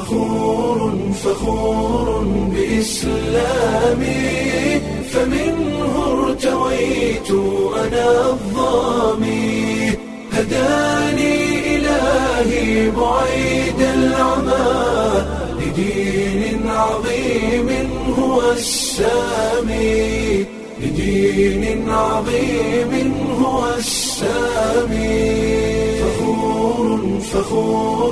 فخور فخور بإسلامي فمنه ارتويت أنا الظامي هداني إلهي بعيد العمى لدين عظيم هو السامي لدين عظيم هو السامي فخور فخور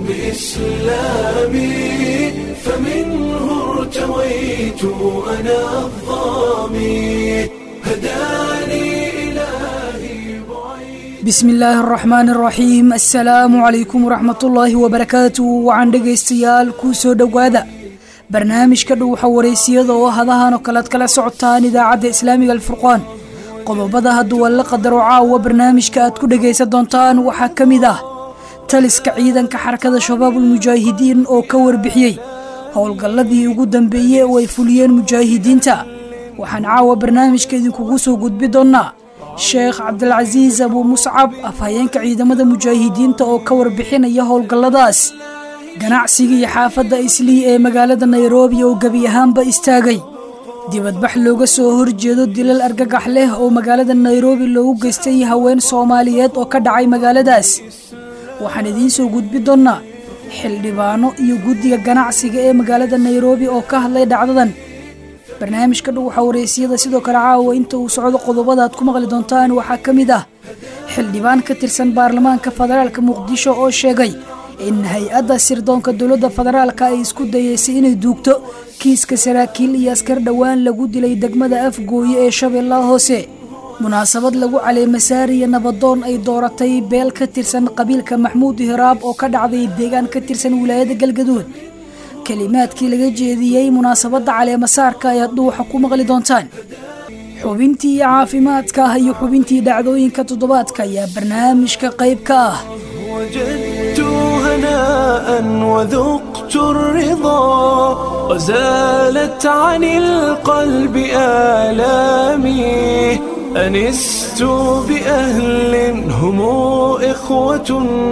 بإسلامي فمنه ارتويت أنا الظامي هداني إلهي بعيد bismi illaahi araxmaan araxiim assalaamu calaykum waraxmatullaahi wabarakaatu waxaan dhegaystayaal kuu soo dhowaada barnaamijka dhuuxa waraysiyada oo hadahan oo kalead kala socotaan idaacadda islaamiga alfurqaan qodobada hadduu alla qadaro caawa barnaamijka aad ku dhegaysan doontaan waxaa ka mid ah taliska ciidanka xarakada shabaabulmujaahidiin oo ka warbixiyey howlgalladii ugu dambeeyey oo ay fuliyeen mujaahidiinta waxaan caawa barnaamijka idinkugu soo gudbi doonnaa sheekh cabdilcasiis abuu muscab afhayeenka ciidamada mujaahidiinta oo ka warbixinaya howlgalladaas ganacsigii xaafadda islii ee magaalada nairobi oo gebi ahaanba istaagay dibadbax looga soo horjeedo dilal argagax leh oo magaalada nairobi loogu geystay haween soomaaliyeed oo ka dhacay magaaladaas waxaan idiin soo gudbi doonnaa xildhibaano iyo guddiga ganacsiga ee magaalada nairobi oo ka hadlay dhacdadan barnaamijka dhuuxa wareysiyada sidoo kale caawa inta uu socdo qodobada aad ku maqli doontaan waxaa ka mid ah xildhibaan ka tirsan baarlamaanka federaalka muqdisho oo sheegay in hay-adda sirdoonka dowladda federaalka ay isku dayeysay inay duugto kiiska saraakiil iyo askar dhowaan lagu dilay degmada afgooye ee shabeellaha hoose munaasabad lagu caleemasaariya nabadoon ay dooratay beel ka tirsan qabiilka maxmuud hiraab oo ka dhacday deegaan ka tirsan wilaayada galgaduud kelimaadkii laga jeediyey munaasabadda caleemasaarka ayaad dhuuxa ku maqli doontaan xubintii caafimaadka ah iyo xubintii dhacdooyinka toddobaadka ayaa barnaamijka qayb ka ah وجدت هناء وذقت الرضا وزالت عن القلب آلامي أنست بأهل هم إخوة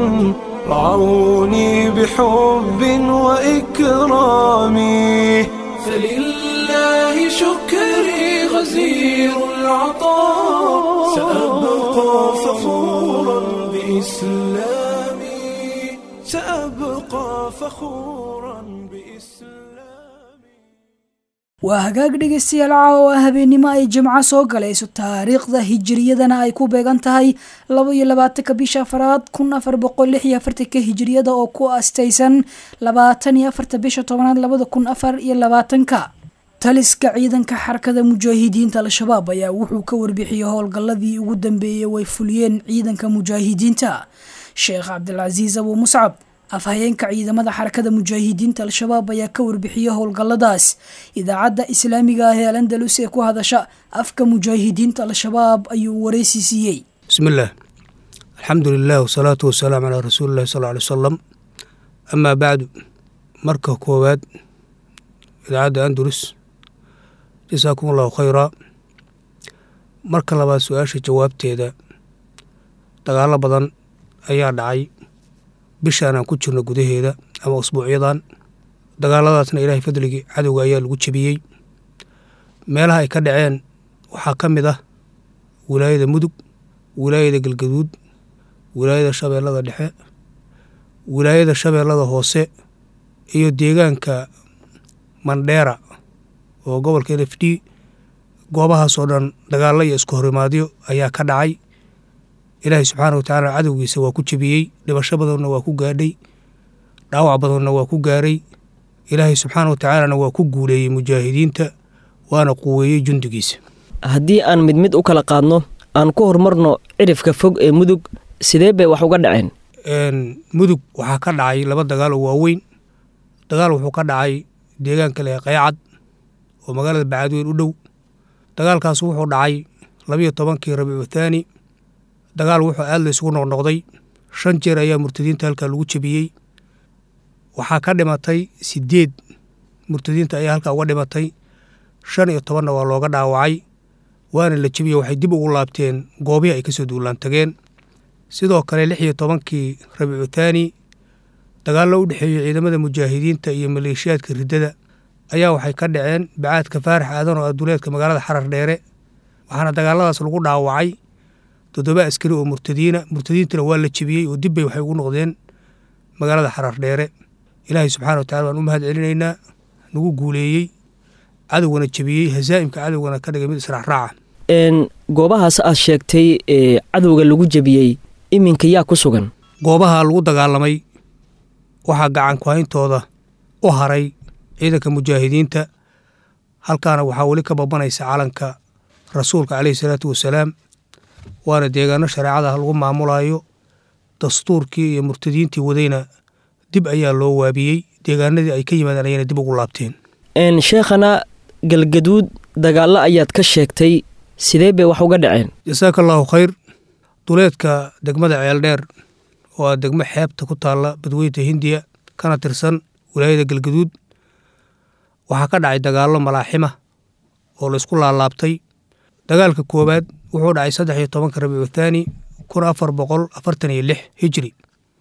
رعوني بحب وإكرام فلله شكري غزير العطاء سأبقى فخورا بإسلامي سأبقى فخورا بإسلامي waa hagaag dhegaystayaal caawa habeennimo ay jimco soo galayso taariikhda hijiriyadana ay ku beegan tahay laba iyo labaatanka bisha afaraad kun afar boqol lix iyo afartanka hijiriyada oo ku astaysan labaatan iyo afarta bisha tobanaad labada kun afar iyo labaatanka taliska ciidanka xarakada mujaahidiinta al-shabaab ayaa wuxuu ka warbixiyey howlgalladii ugu dambeeyey way fuliyeen ciidanka mujaahidiinta sheekh cabdilcasiis abuu muscab afhayeenka ciidamada xarakada mujaahidiinta al-shabaab ayaa ka warbixiyey howlgalladaas idaacadda islaamiga ah ee al andalus ee ku hadasha afka mujaahidiinta al-shabaab ayuu wareysi siiyey bismillaah alxamdu lilah wasalaatu wasalaamu calaa rasuulillahi sal ly wasalam amaa bacdu marka koowaad idaacadda andalus jasaakum allahu khayraa marka labaad su-aasha jawaabteeda dagaalo badan ayaa dhacay bishaan aan ku jirno gudaheeda ama usbuucyadan dagaaladaasna ilaahay fadligii cadowga ayaa lagu jebiyey meelaha ay ka dhaceen waxaa ka mid ah wilaayada mudug wilaayada galgaduud wilaayada shabeellada dhexe wilaayada shabeellada hoose iyo deegaanka mandheera oo gobolka n f d goobahaasoo dhan dagaalla iyo isku horimaadyo ayaa ka dhacay ilaahay subxaana wa tacaala cadowgiisa waa ku jebiyey dhibasho badanna waa ku gaadhay dhaawac badanna waa ku gaaray ilaahay subxaana wa tacaalana waa ku guuleeyey mujaahidiinta waana quweeyey jundigiisa haddii aan mid mid u kala qaadno aan ku horumarno cirifka fog ee mudug sidee bay wax uga dhaceen mudug waxaa ka dhacay laba dagaal oo waaweyn dagaal wuxuu ka dhacay deegaanka leh qaycad oo magaalada bacadweyn u dhow dagaalkaas wuxuu dhacay labiyo tobankii rabiicu thaani dagaal wuxuu aad la isugu noqnoqday shan jeer ayaa murtadiinta halkaa lagu jebiyey waxaa ka dhimatay sideed murtadiinta ayaa halkaa uga dhimatay shan iyo tobanna waa looga dhaawacay waana la jebiye waxay dib ugu laabteen goobihii ay kasoo duulaan tageen sidoo kale lix iyo tobankii rabiicu thaani dagaallo u dhexeeyey ciidamada mujaahidiinta iyo maleeshiyaadka riddada ayaa waxay ka dhaceen bacaadka faarax aadan oo aduleedka magaalada xarar dheere waxaana dagaaladaas lagu dhaawacay toddoba askari oo murtadiina murtadiintana waa la jebiyey oo dibbay waxay ugu noqdeen magaalada xarar dheere ilaahay subxana wa tacala waan u mahad celinaynaa nagu guuleeyey cadowgana jebiyey hasaa'imka cadowgana ka dhigay mid israacraaca goobahaas aad sheegtay ee cadowga lagu jebiyey iminka yaa ku sugan goobaha lagu dagaalamay waxaa gacan kuhayntooda u haray ciidanka mujaahidiinta halkaana waxaa weli ka babanaysa calanka rasuulka caleyhi salaatu wasalaam waana deegaano shareecada lagu maamulayo dastuurkii iyo murtadiintii wadayna dib ayaa loo waabiyey deegaanadii ay ka yimaadeen ayayna dib ugu laabteen sheekhana galgaduud dagaallo ayaad ka sheegtay sidee bay wax uga dhaceen jasaaka allaahu khayr duleedka degmada ceeldheer oo ah degmo xeebta ku taalla badweynta hindiya kana tirsan wilaayada galgaduud waxaa ka dhacay dagaallo malaaxima oo laysku laalaabtay dagaalka koowaad wuxuu dhacay saddex iyo tobanka rabiicu thaani kun afar boqol afartan iyo lix hijri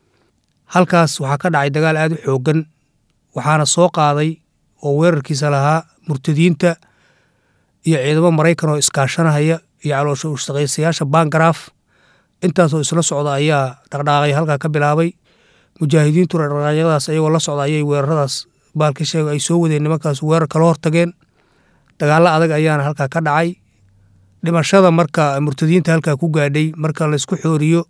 halkaas waxaa ka dhacay dagaal aad u xooggan waxaana soo qaaday oo weerarkiisa lahaa murtadiinta iyo ciidamo maraykan oo iskaashanahaya iyo caloosha ushaqaysayaasha bangaraaf intaasoo isla socda ayaa dhaqdhaaqay halkaa ka bilaabay mujaahidiintuna dhaqdhaaqyadaas ayagoo la socda ayay weeraradaas baalka sheega ay soo wadeen nimankaas weerar kala hortageen dagaallo adag ayaana halkaa ka dhacay dhimashada marka murtadiinta halkaa ku gaadhay marka laysku xooriyo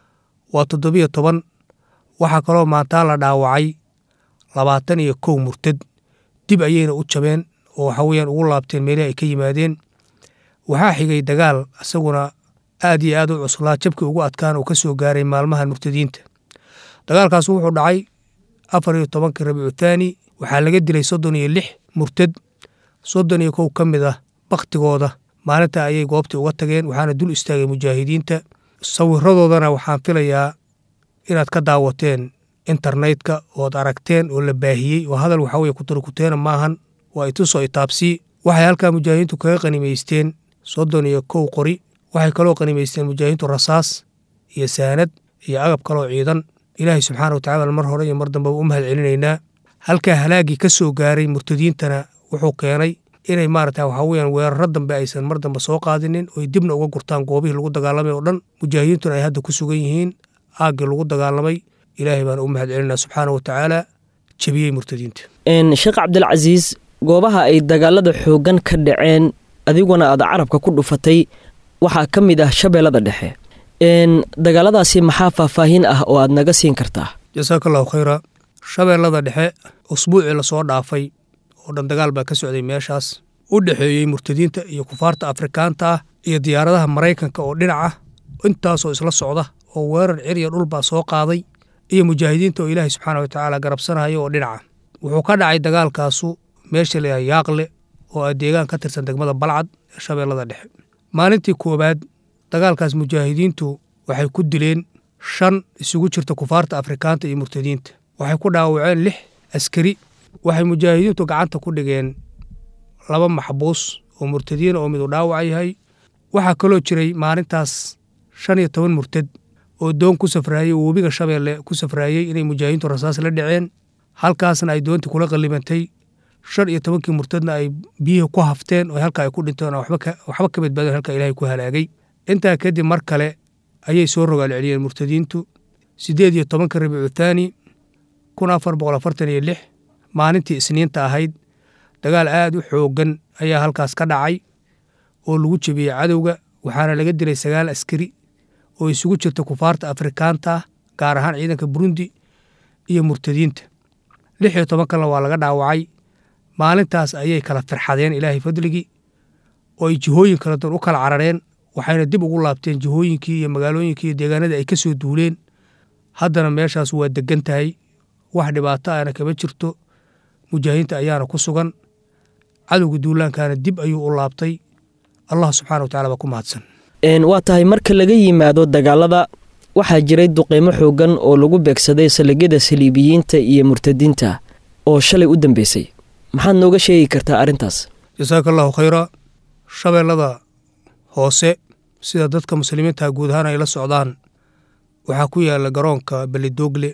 waa toddobiyo toban waxaa kaloo maantaa la dhaawacay labaatan iyo kow murtad dib ayayna u jabeen oo waxa weyaan ugu laabteen meelihii ay ka yimaadeen waxaa xigay dagaal isaguna aad iyo aad u cuslaa jabkii ugu adkaan uu ka soo gaaray maalmahan murtadiinta dagaalkaas wuxuu dhacay afar iyo tobankii rabiicu thaani waxaa laga dilay soddon iyo lix murtad soddon iyo kow ka mid ah bakhtigooda maalinta ayay goobtii uga tageen waxaana dul istaagay mujaahidiinta sawiradoodana waxaan filayaa inaad ka daawateen internetka ood aragteen oo la baahiyey oo hadal waxa weye kutarikuteena maahan waa itusoo itaabsii waxay halkaa mujaahidiintu kaga qanimaysteen soddon iyo kow qori waxay kaloo qanimaysteen mujaahidiintu rasaas iyo saanad iyo agab kaloo ciidan ilaahay subxaana watacala mar hore iyo mar dambeba u mahad celinaynaa halkaa halaagii ka soo gaaray murtadiintana wuxuu keenay inay maarata waxaa weyaan weeraro dambe aysan mar dambe soo qaadinin oy dibna uga gurtaan goobihii lagu dagaalamay oo dhan mujaahidiintuna ay hadda ku sugan yihiin aaggii lagu dagaalamay ilaahay baana u mahad celinaa subxaana wa tacaala jebiyey murtadiinta sheekh cabdilcasiis goobaha ay dagaalada xooggan ka dhaceen adiguna aad carabka ku dhufatay waxaa ka mid ah shabeellada dhexe dagaaladaasi maxaa faahfaahin ah oo aad naga siin kartaa jasaaka allahu khayra shabeellada dhexe usbuucii lasoo dhaafay oo dhan dagaal baa ka socday meeshaas u dhexeeyey murtadiinta iyo kufaarta afrikaanta ah iyo diyaaradaha maraykanka oo dhinaca intaasoo isla socda oo weerar ciriya dhulbaa soo qaaday iyo mujaahidiinta oo ilaahay subxaana wa tacaala garabsanaya oo dhinaca wuxuu ka dhacay dagaalkaasu meesha layaha yaaqle oo ah deegaan ka tirsan degmada balcad ee shabeellada dhexe maalintii koowaad dagaalkaas mujaahidiintu waxay ku dileen shan isugu jirta kufaarta afrikaanta iyo murtadiinta waxay ku dhaawaceen lix askari waxay mujaahidiintu gacanta ku dhigeen laba maxbuus oo murtadiina oo midu dhaawac yahay waxaa kaloo jiray maalintaas shan iyo toban murtad oo doon ku safraayey oo webiga shabeelle ku safraayey inay mujaahidiintu rasaas la dhaceen halkaasna ay doontii kula qallimantay shan iyo tobankii murtadna ay biyihii ku hafteen oo halka ay ku dhinteen oo waxba ka badbaadeen halka ilaahay ku halaagay intaa kadib mar kale ayay soo rogaal celiyeen murtadiintu siddeed iyo tobanka rabiicu thaani kun afar boqol afartan iyo lix maalintii isniinta ahayd dagaal aad u xooggan ayaa halkaas ka dhacay oo lagu jebiyey cadowga waxaana laga dilay sagaal askari oo isugu jirta kufaarta afrikaanta ah gaar ahaan ciidanka burundi iyo murtadiinta lix iyo toban kalena waa laga dhaawacay maalintaas ayay kala firxadeen ilaahay fadligii oo ay jihooyin kala doon u kala carareen waxayna dib ugu laabteen jihooyinkii iyo magaalooyinkii iyo deegaanadii ay ka soo duuleen haddana meeshaas waa degan tahay wax dhibaato ahna kama jirto mujaahidiinta ayaana ku sugan cadowga duulaankaana dib ayuu u laabtay allah subxana wa tacala baa ku mahadsan waa tahay marka laga yimaado dagaalada waxaa jiray duqeymo xooggan oo lagu beegsaday saligyada saliibiyiinta iyo murtadiinta oo shalay u dambeysay maxaad nooga sheegi kartaa arrintaas jasaaka allahu khayra shabeellada hoose sida dadka muslimiinta guud ahaan ay la socdaan waxaa ku yaala garoonka belidoogle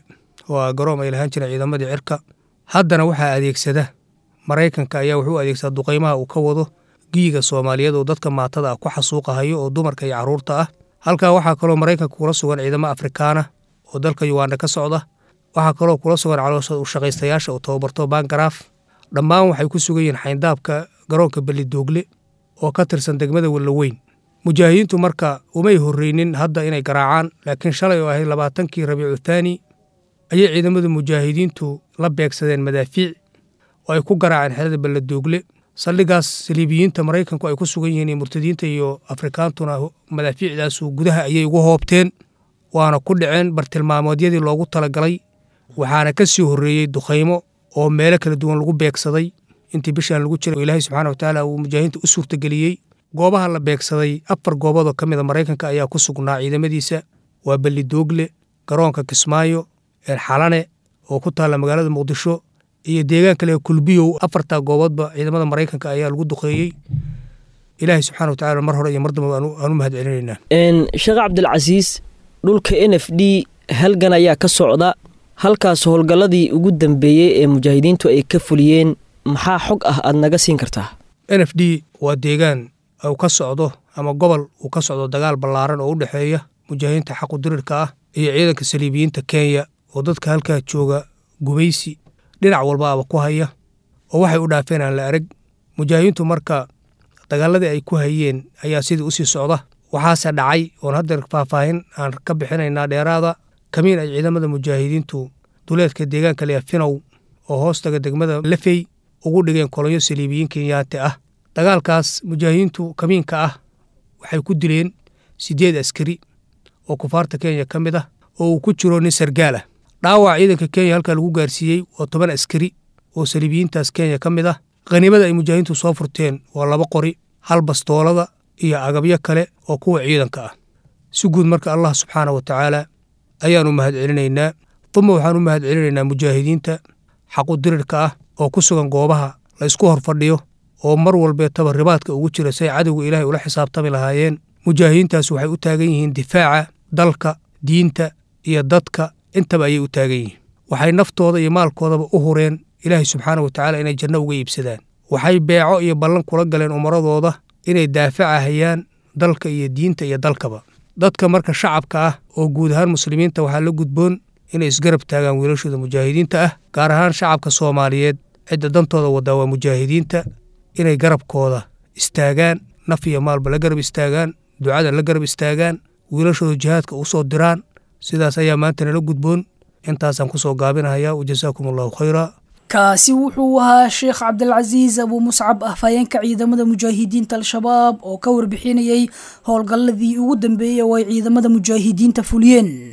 waa garoom ay lahaan jireen ciidamadii cirka haddana waxaa adeegsada maraykanka ayaa wuxuu adeegsadaa duqaymaha uu ka wado giyiga soomaaliyeed oo dadka maatada ah ku xasuuqahayo oo dumarka iyo carruurta ah halkaa waxaa kaloo maraykanka kula sugan ciidamo afrikaana oo dalka yugaanda ka socda waxaa kaloo kula sugan caloosha ushaqaystayaasha oo tababarto bangaraaf dhammaan waxay ku sugan yihiin xayndaabka garoonka belidoogle oo ka tirsan degmada wellaweyn mujaahidiintu marka umay horreynin hadda inay garaacaan laakiin shalay oo ahayd labaatankii rabiicu thaani ayay ciidamada mujaahidiintu la beegsadeen madaafiic oo ay ku garaaceen xerada belladoogle saldhigaas saliibiyiinta maraykanku ay ku sugan yihiin iyo murtadiinta iyo afrikaantuna madaafiicdaasu gudaha ayay ugu hoobteen waana ku dhaceen bartilmaameedyadii loogu talagalay waxaana ka sii horreeyey dukhaymo oo meelo kala duwan lagu beegsaday intii bishaan lagu jiray oo ilaahay subxaana watacaala uu mujaahidiinta u suurtageliyey goobaha la beegsaday afar gooboodoo ka mida maraykanka ayaa ku sugnaa ciidamadiisa waa bellidoogle garoonka kismaayo xalane oo ku taalla magaalada muqdisho iyo deegaan kale kulbiyow afartaa gooboodba ciidamada maraykanka ayaa lagu duqeeyey ilaahay subxana watacala mar hore iyo mar damba aan u mahad celinaynaa sheekh cabdilcasiis dhulka n f d halgan ayaa ka socda halkaas howlgalladii ugu dambeeyey ee mujaahidiintu ay ka fuliyeen maxaa xog ah aad naga siin kartaa n f d waa deegaan uu ka socdo ama gobol uu ka socdo dagaal ballaaran oo u dhexeeya mujaahidiinta xaqu dirirka ah iyo ciidanka saliibiyiinta kenya oo dadka halkaa jooga gubaysi dhinac walba aba ku haya oo waxay u dhaafeen aan la arag mujaahidiintu marka dagaaladii ay ku hayeen ayaa sidii usii socda waxaase dhacay oon haddeer faahfaahin aan ka bixinaynaa dheeraada kamiin ay ciidamada mujaahidiintu duleedka deegaanka leya finow oo hoostaga degmada lafey ugu dhigeen kolonyo saliibiyiin kenyaate ah dagaalkaas mujaahidiintu kamiinka ah waxay ku dileen siddeed askari oo kufaarta kenya ka mid ah oo uu ku jiro nin sargaal ah dhaawac ciidanka kenya halkaa lagu gaarsiiyey waa toban askari oo saliibiyiintaas kenya ka mid ah khaniimada ay mujaahidiintu soo furteen waa laba qori hal bastoolada iyo agabyo kale oo kuwa ciidanka ah si guud marka allah subxaana wa tacaala ayaanu mahad celinaynaa duma waxaan u mahad celinaynaa mujaahidiinta xaqu dirirka ah oo ku sugan goobaha la ysku hor fadhiyo oo mar walbeetaba ribaadka ugu jira say cadowga ilaahay ula xisaabtami lahaayeen mujaahidiintaas waxay u taagan yihiin difaaca dalka diinta iyo dadka intaba ayay u taagan yihiin waxay naftooda iyo maalkoodaba u hureen ilaahay subxaana wa tacaala inay janno uga iibsadaan waxay beeco iyo ballan kula galeen umaradooda inay daafacahayaan dalka iyo diinta iyo dalkaba dadka marka shacabka ah oo guud ahaan muslimiinta waxaa la gudboon inay isgarab taagaan wiilashooda mujaahidiinta ah gaar ahaan shacabka soomaaliyeed cidda dantooda wadaa waa mujaahidiinta inay garabkooda istaagaan naf iyo maalba la garab istaagaan ducada la garab istaagaan wiilashooda jihaadka u soo diraan sidaas ayaa maanta nala gudboon intaasaan ku soo gaabinahayaa wajasaakum allahu khayra kaasi wuxuu ahaa sheekh cabdilcasiis abuu muscab afhayeenka ciidamada mujaahidiinta al-shabaab oo ka warbixinayay howlgalladii ugu dambeeyey oo ay ciidamada mujaahidiinta fuliyeen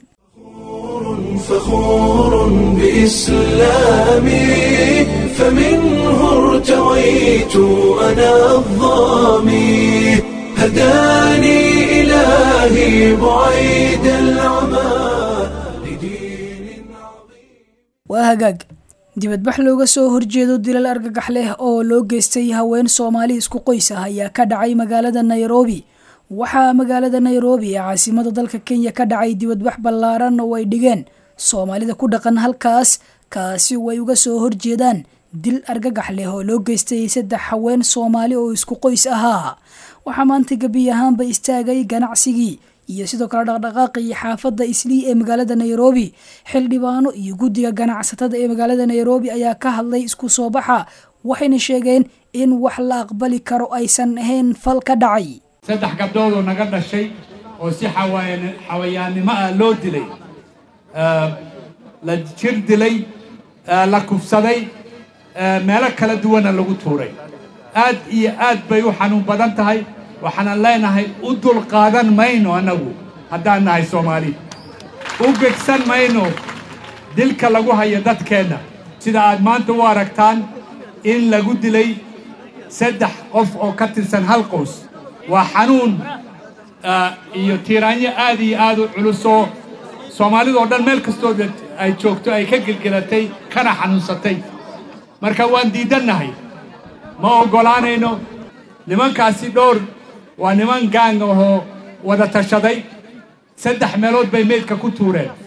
فخور بإسلامي فمنه ارتويت أنا الظامي هداني إلهي بعيد العمى لدين عظيم waa hagaag dibadbax looga soo horjeedo dilal argagax leh oo loo geystay haween soomaali isku qoys ah ayaa ka dhacay magaalada nairobi waxaa magaalada nairobi ee caasimada dalka kenya ka dhacay dibadbax ballaaran oo ay dhigeen soomaalida ku dhaqan halkaas kaasi oo ay uga soo horjeedaan dil argagax leh oo loo geystay saddex haween soomaali oo isku qoys ahaa waxaa maanta gebi ahaanba istaagay ganacsigii iyo sidoo kale dhaqdhaqaaqii xaafadda islii ee magaalada nairobi xildhibaano iyo guddiga ganacsatada ee magaalada nairobi ayaa ka hadlay isku soo baxa waxayna sheegeen in wax la aqbali karo aysan ahayn fal ka dhacay saddex gabdhoodoo naga dhashay oo si xawaayan- xawayaannimo ah loo dilay Eh, la jir dilay eh, la kufsaday eh, meelo kala duwana lagu tuuray aad iyo aad bay u xanuun badan tahay waxaanan leenahay u dulqaadan mayno annagu haddaan nahay soomaali u gegsan mayno dilka lagu hayo dadkeenna sida aad maanta u aragtaan in lagu dilay saddex qof oo ka tirsan hal qoys waa xanuun ah, iyo tiiraanyo aad iyo aad u culusoo soomaalidoo dhan meel kastoo ay joogto ay ka gelgelatay kana xanuunsatay marka waan diidannahay ma oggolaanayno nimankaasi dhowr waa niman gaang ahoo wada tashaday saddex meelood bay meydka ku tuureen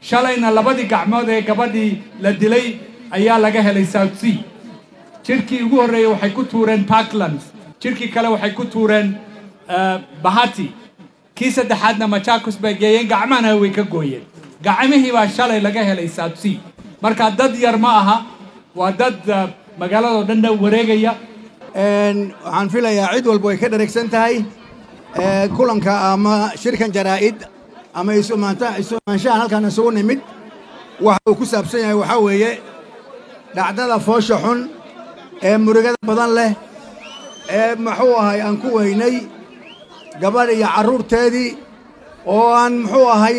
shalayna labadii gacmood ee gabadhii la dilay ayaa laga helay south sea jirkii ugu horreeyey waxay ku tuureen parklands jirkii kale waxay ku tuureen bahati kii saddexaadna machakos bay geeyeen gacmahana way ka gooyeen gacmihii baa shalay laga helay south sea marka dad yar ma aha waa dad magaaladoo dhan dhan wareegaya waxaan filayaa cid walba way ka dheregsan tahay kulanka ama shirkan jaraa'id ama isumaanshahan halkaan isugu nimid waxa uu ku saabsan yahay waxaa weeye dhacdada foosha xun ee murugada badan leh ee muxuu ahay aan ku weynay gabadh iyo carruurteedii oo aan muxuu ahay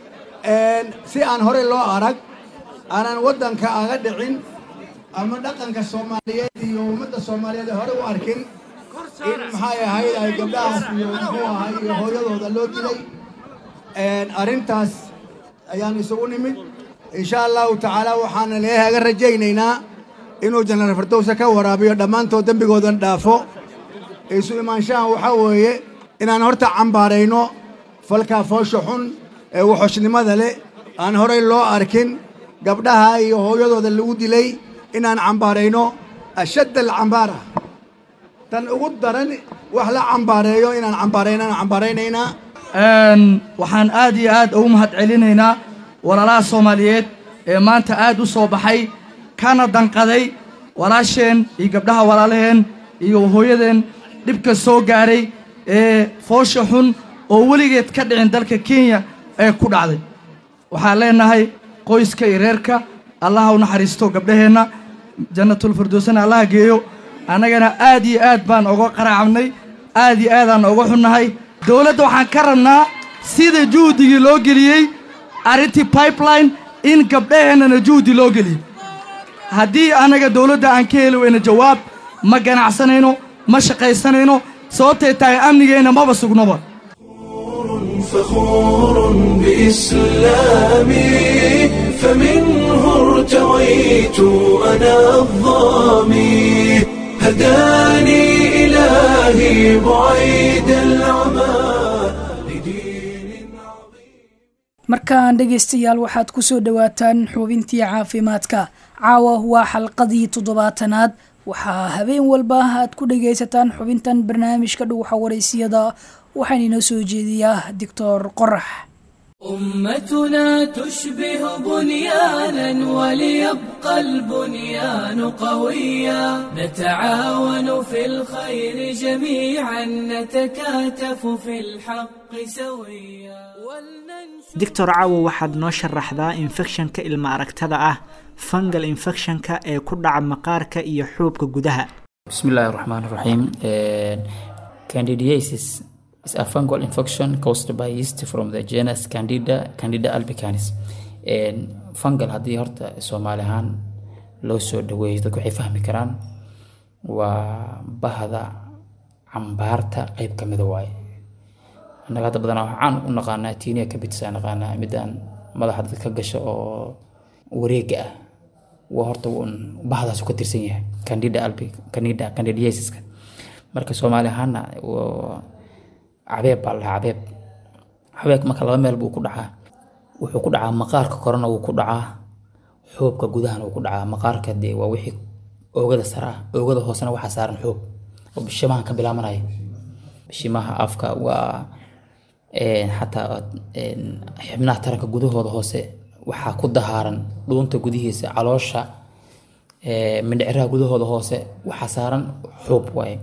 si aan horey loo arag aanan waddanka aga dhicin ama dhaqanka soomaaliyeed iyo ummadda soomaaliyeed ee hore u arkin in maxay ahayd ay gabdhahaas iyo muxuu ahay iyo hooyadooda loo dilay arrintaas ayaan isugu nimid insha allahu tacaala waxaana leehaga rajaynaynaa inuu janaral fardowsa ka waraabiyo dhammaantood dembigoodan dhaafo isu imaanshahan waxaa weeye inaan horta cambaarayno falkaa foosha xun ee waxoshnimada leh aan horey loo arkin gabdhaha iyo hooyadooda lagu dilay inaan cambaarayno ashadd alcambaara tan ugu daran wax la cambaareeyo inaan cambaarayno aan cambaaraynaynaa waxaan aad iyo aad ugu mahad celinaynaa walaalaha soomaaliyeed ee maanta aad u soo baxay kana danqaday walaasheen iyo gabdhaha walaalaheen iyo hooyadeen dhibka soo gaaray ee foosha xun oo weligeed ka dhicin dalka kenya ee ku dhacday waxaan leenahay qoyska iyo reerka allaha u naxariisto gabdhaheenna jannatulfirdowsana allaha geeyo annagana aad iyo aad baan oga qaraacnay aad iyo aadaan oga xunnahay dowladda waxaan ka rabnaa sida juhdigii loo geliyey arrintii pipeline in gabdhaheennana juhdi loo geliyo haddii annaga dowladda aan ka heli weyno jawaab ma ganacsanayno ma shaqaysanayno sababtay tahay amnigeenna maba sugnoba فخور بإسلامي فمنه ارتويت أنا الظامي هداني إلهي بعيد العمى لدين عظيم markaan dhegaystayaal waxaad ku soo dhowaataan xubintii caafimaadka caawa waa xalqadii toddobaatanaad waxaa habeen walba aad ku dhagaysataan xubintan barnaamijka dhuuxa waraysiyada waxaan inoo soo jeediyaa doctor qorax أمتنا تشبه بنيانا وليبقى البنيان قويا نتعاون في الخير جميعا نتكاتف في الحق سويا doctor caawo waxaad noo sharaxdaa infekshanka ilma aragtada ah fungal infectionka ee ku dhaca maqaarka iyo xuubka gudaha بسم الله الرحمن الرحيم Uh, candidiasis is a fungal infection caused by yeast from the genus candida candida albicans And fungal haddii horta soomaali ahaan loo soo dhaweeyo dadku waxay fahmi karaan waa bahda cambaarta qeyb ka mida waaye annaga hadda badanaa waxaan u naqaanaa tiiniya kabitsa naqaanaa midaan madaxa dadka ka gasha oo wareega ah waa horta un bahdaasu ka tirsan yahay candida albi candida candidiasiska marka soomaali ahaana waa cabeeb baa la dhahaa cabeeb cabeeb marka laba meel buu ku dhacaa wuxuu ku dhacaa maqaarka korena wuu ku dhacaa xoobka gudahana wuu ku dhacaa maqaarka dee waa wixii oogada sare ah oogada hoosena waxaa saaran xoob oo bishimahan ka bilaabanaya bishimaha afka waa een, xataa een, xibnaha taranka gudahooda hoose waxaa ku dahaaran dhuunta gudihiisa caloosha ee, mindhiciraha gudahooda hoose waxaa saaran xuub waaye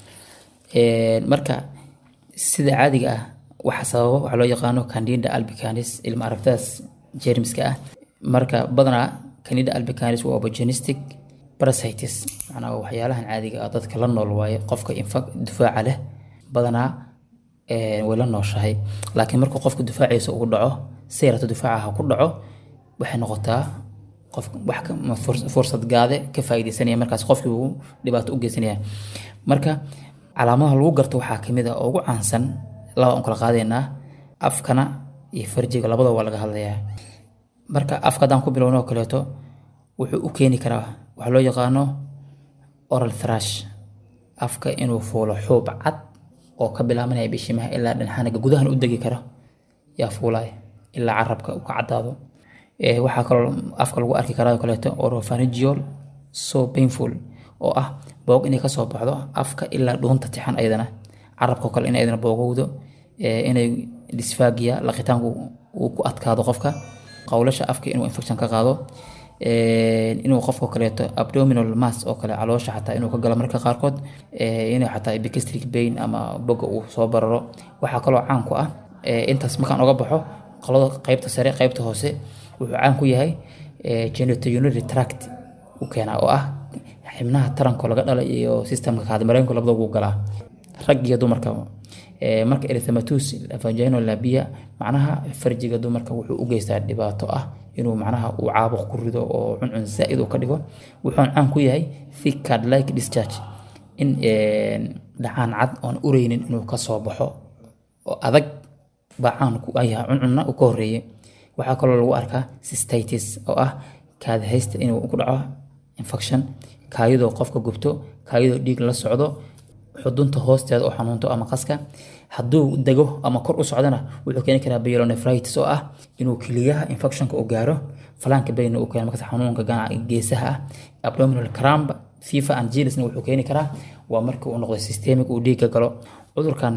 Een, marka sida caadiga ah waxa sababa waxaa loo yaqaano candida albicanis ilma aragtadaas jeermiska ah marka badanaa candida albicanis waa opportunistic parasitis macnaa waa waxyaalahan caadiga ah dadka la nool waaye qofka infa- difaaca leh badanaa een, way la nooshahay laakiin markuu qofka difaaciisa ugu dhaco si yarato difaaca ha ku dhaco waxay noqotaa qof wax ka- ma furs- fursad gaade ka faa'iidaysanaya markaas qofkii uu dhibaato u geysanaya marka calaamadaha lagu garto waxaa kamid a oo ugu caansan laba aan kala qaadaynaa afkana iyo farjiga labadaba waa laga hadlayaa marka afka haddaan ku bilowno oo kaleeto wuxuu u keeni karaa waxaa loo yaqaano oral thrash afka inuu fuulo xuub cad oo ka bilaabanaya bishimaha ilaa dhanxanaga gudahan u degi kara yaa fuulaya ilaa carabka uu ka caddaado waxaa kaloo afka lagu arki karaa oo kaleeto oropharyngeal so painful oo ah boog inay kasoo baxdo afka ilaa dhuunta tixan ayadana carabka kale in ayadana boogowdo inay dysphagia laqitaanku uu ku adkaado qofka qowlasha afka inuu infection ka qaado inuu qofka kaleeto abdominal mass oo kale caloosha xataa inuu ka galo marka qaarkood inuu xataa epigastric pain ama boga uu soo bararo waxaa kaloo caan ku ah intaas markaan oga baxo qolada qaybta sare qaybta hoose wuxuu caan ku yahay genitourinary tract u keenaa oo ah xibnaha taranko laga dhala iyo systemka kaadimareenku labadaba uu galaa rag iyo dumarka marka erythematus vaginal labia macnaha farjiga dumarka wuxuu u geystaa dhibaato ah inuu macnaha uu caabuq ku rido oo cuncun zaa'id uu ka dhigo wuxuun caan ku yahay thick card like discharge in dhacaan cad oon ureynin inuu ka soo baxo oo adag baa caan ku yahay cuncunna uu ka horeeyey waxaa kaloo lagu arkaa cystitis oo ah kaadahaysta inuu ku dhaco infection kaayadoo qofka gubto kaayadoo dhiig la socdo xudunta hoosteeda oo xanuunto ama qaska hadduu dego ama kor u socdana wuxuu keeni karaa pyelonephritis oo ah inuu kiliyaha infectionka u gaaro falaanka bayna uu keeno markaas xanuunka ganaca geesaha ah abdominal cramp fifa and gilisna wuxuu keeni karaa waa markii uu noqdo systemic uu dhiigga galo cudurkan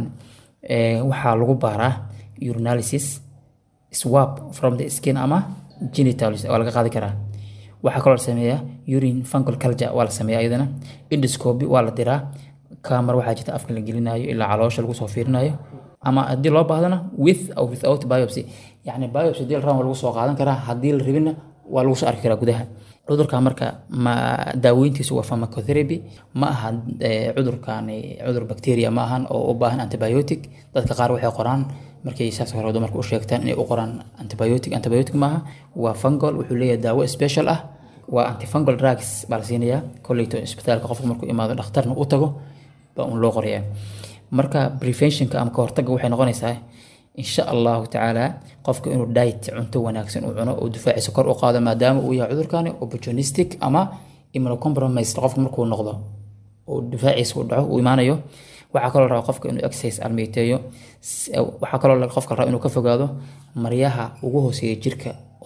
waxaa lagu baaraa urinalysis swab from the skin ama genitals waa laga qaadi karaa waxaa kaloo la sameeyaa urine fungal culture waa la sameeyaa iyadana endoscopy waa la diraa kamar waxaa jirta afka la gelinayo ilaa caloosha lagu soo fiirinayo ama haddii loo baahdana with or without biopsy yacni biopsy haddii la rabana waa lagu soo qaadan karaa haddii la rabina waa lagu soo arki karaa gudaha cudurka marka ma daaweyntiisu waa pharmacotherapy ma aha cudurkani cudur bacteria ma ahan oo u baahan antibiotic dadka qaar waxay qoraan markay saas hore dumarka u sheegtaan inay u qoraan antibiotic antibiotic maaha waa fungal wuxuu leeyahay daawo special ah waa antifungal drugs baa la siinayaa kolleyto isbitaalka qofka markuu imaado dhakhtarna u tago baa un loo qorayaa marka preventionka ama kahortagga waxay noqonaysaa insha allahu tacaala qofka inuu diet cunto wanaagsan uu cuno oo difaaciisa kor u qaado maadaama uu yahay cudurkani opportunistic ama immunocompromised qofka markuu noqdo oo difaaciisa uu dhaco uu imaanayo waxaa kaloo rabaa qofka inuu exercise almeyteeyo waxaa kaloo qofka rabaa inuu ka fogaado maryaha ugu hooseeya jirka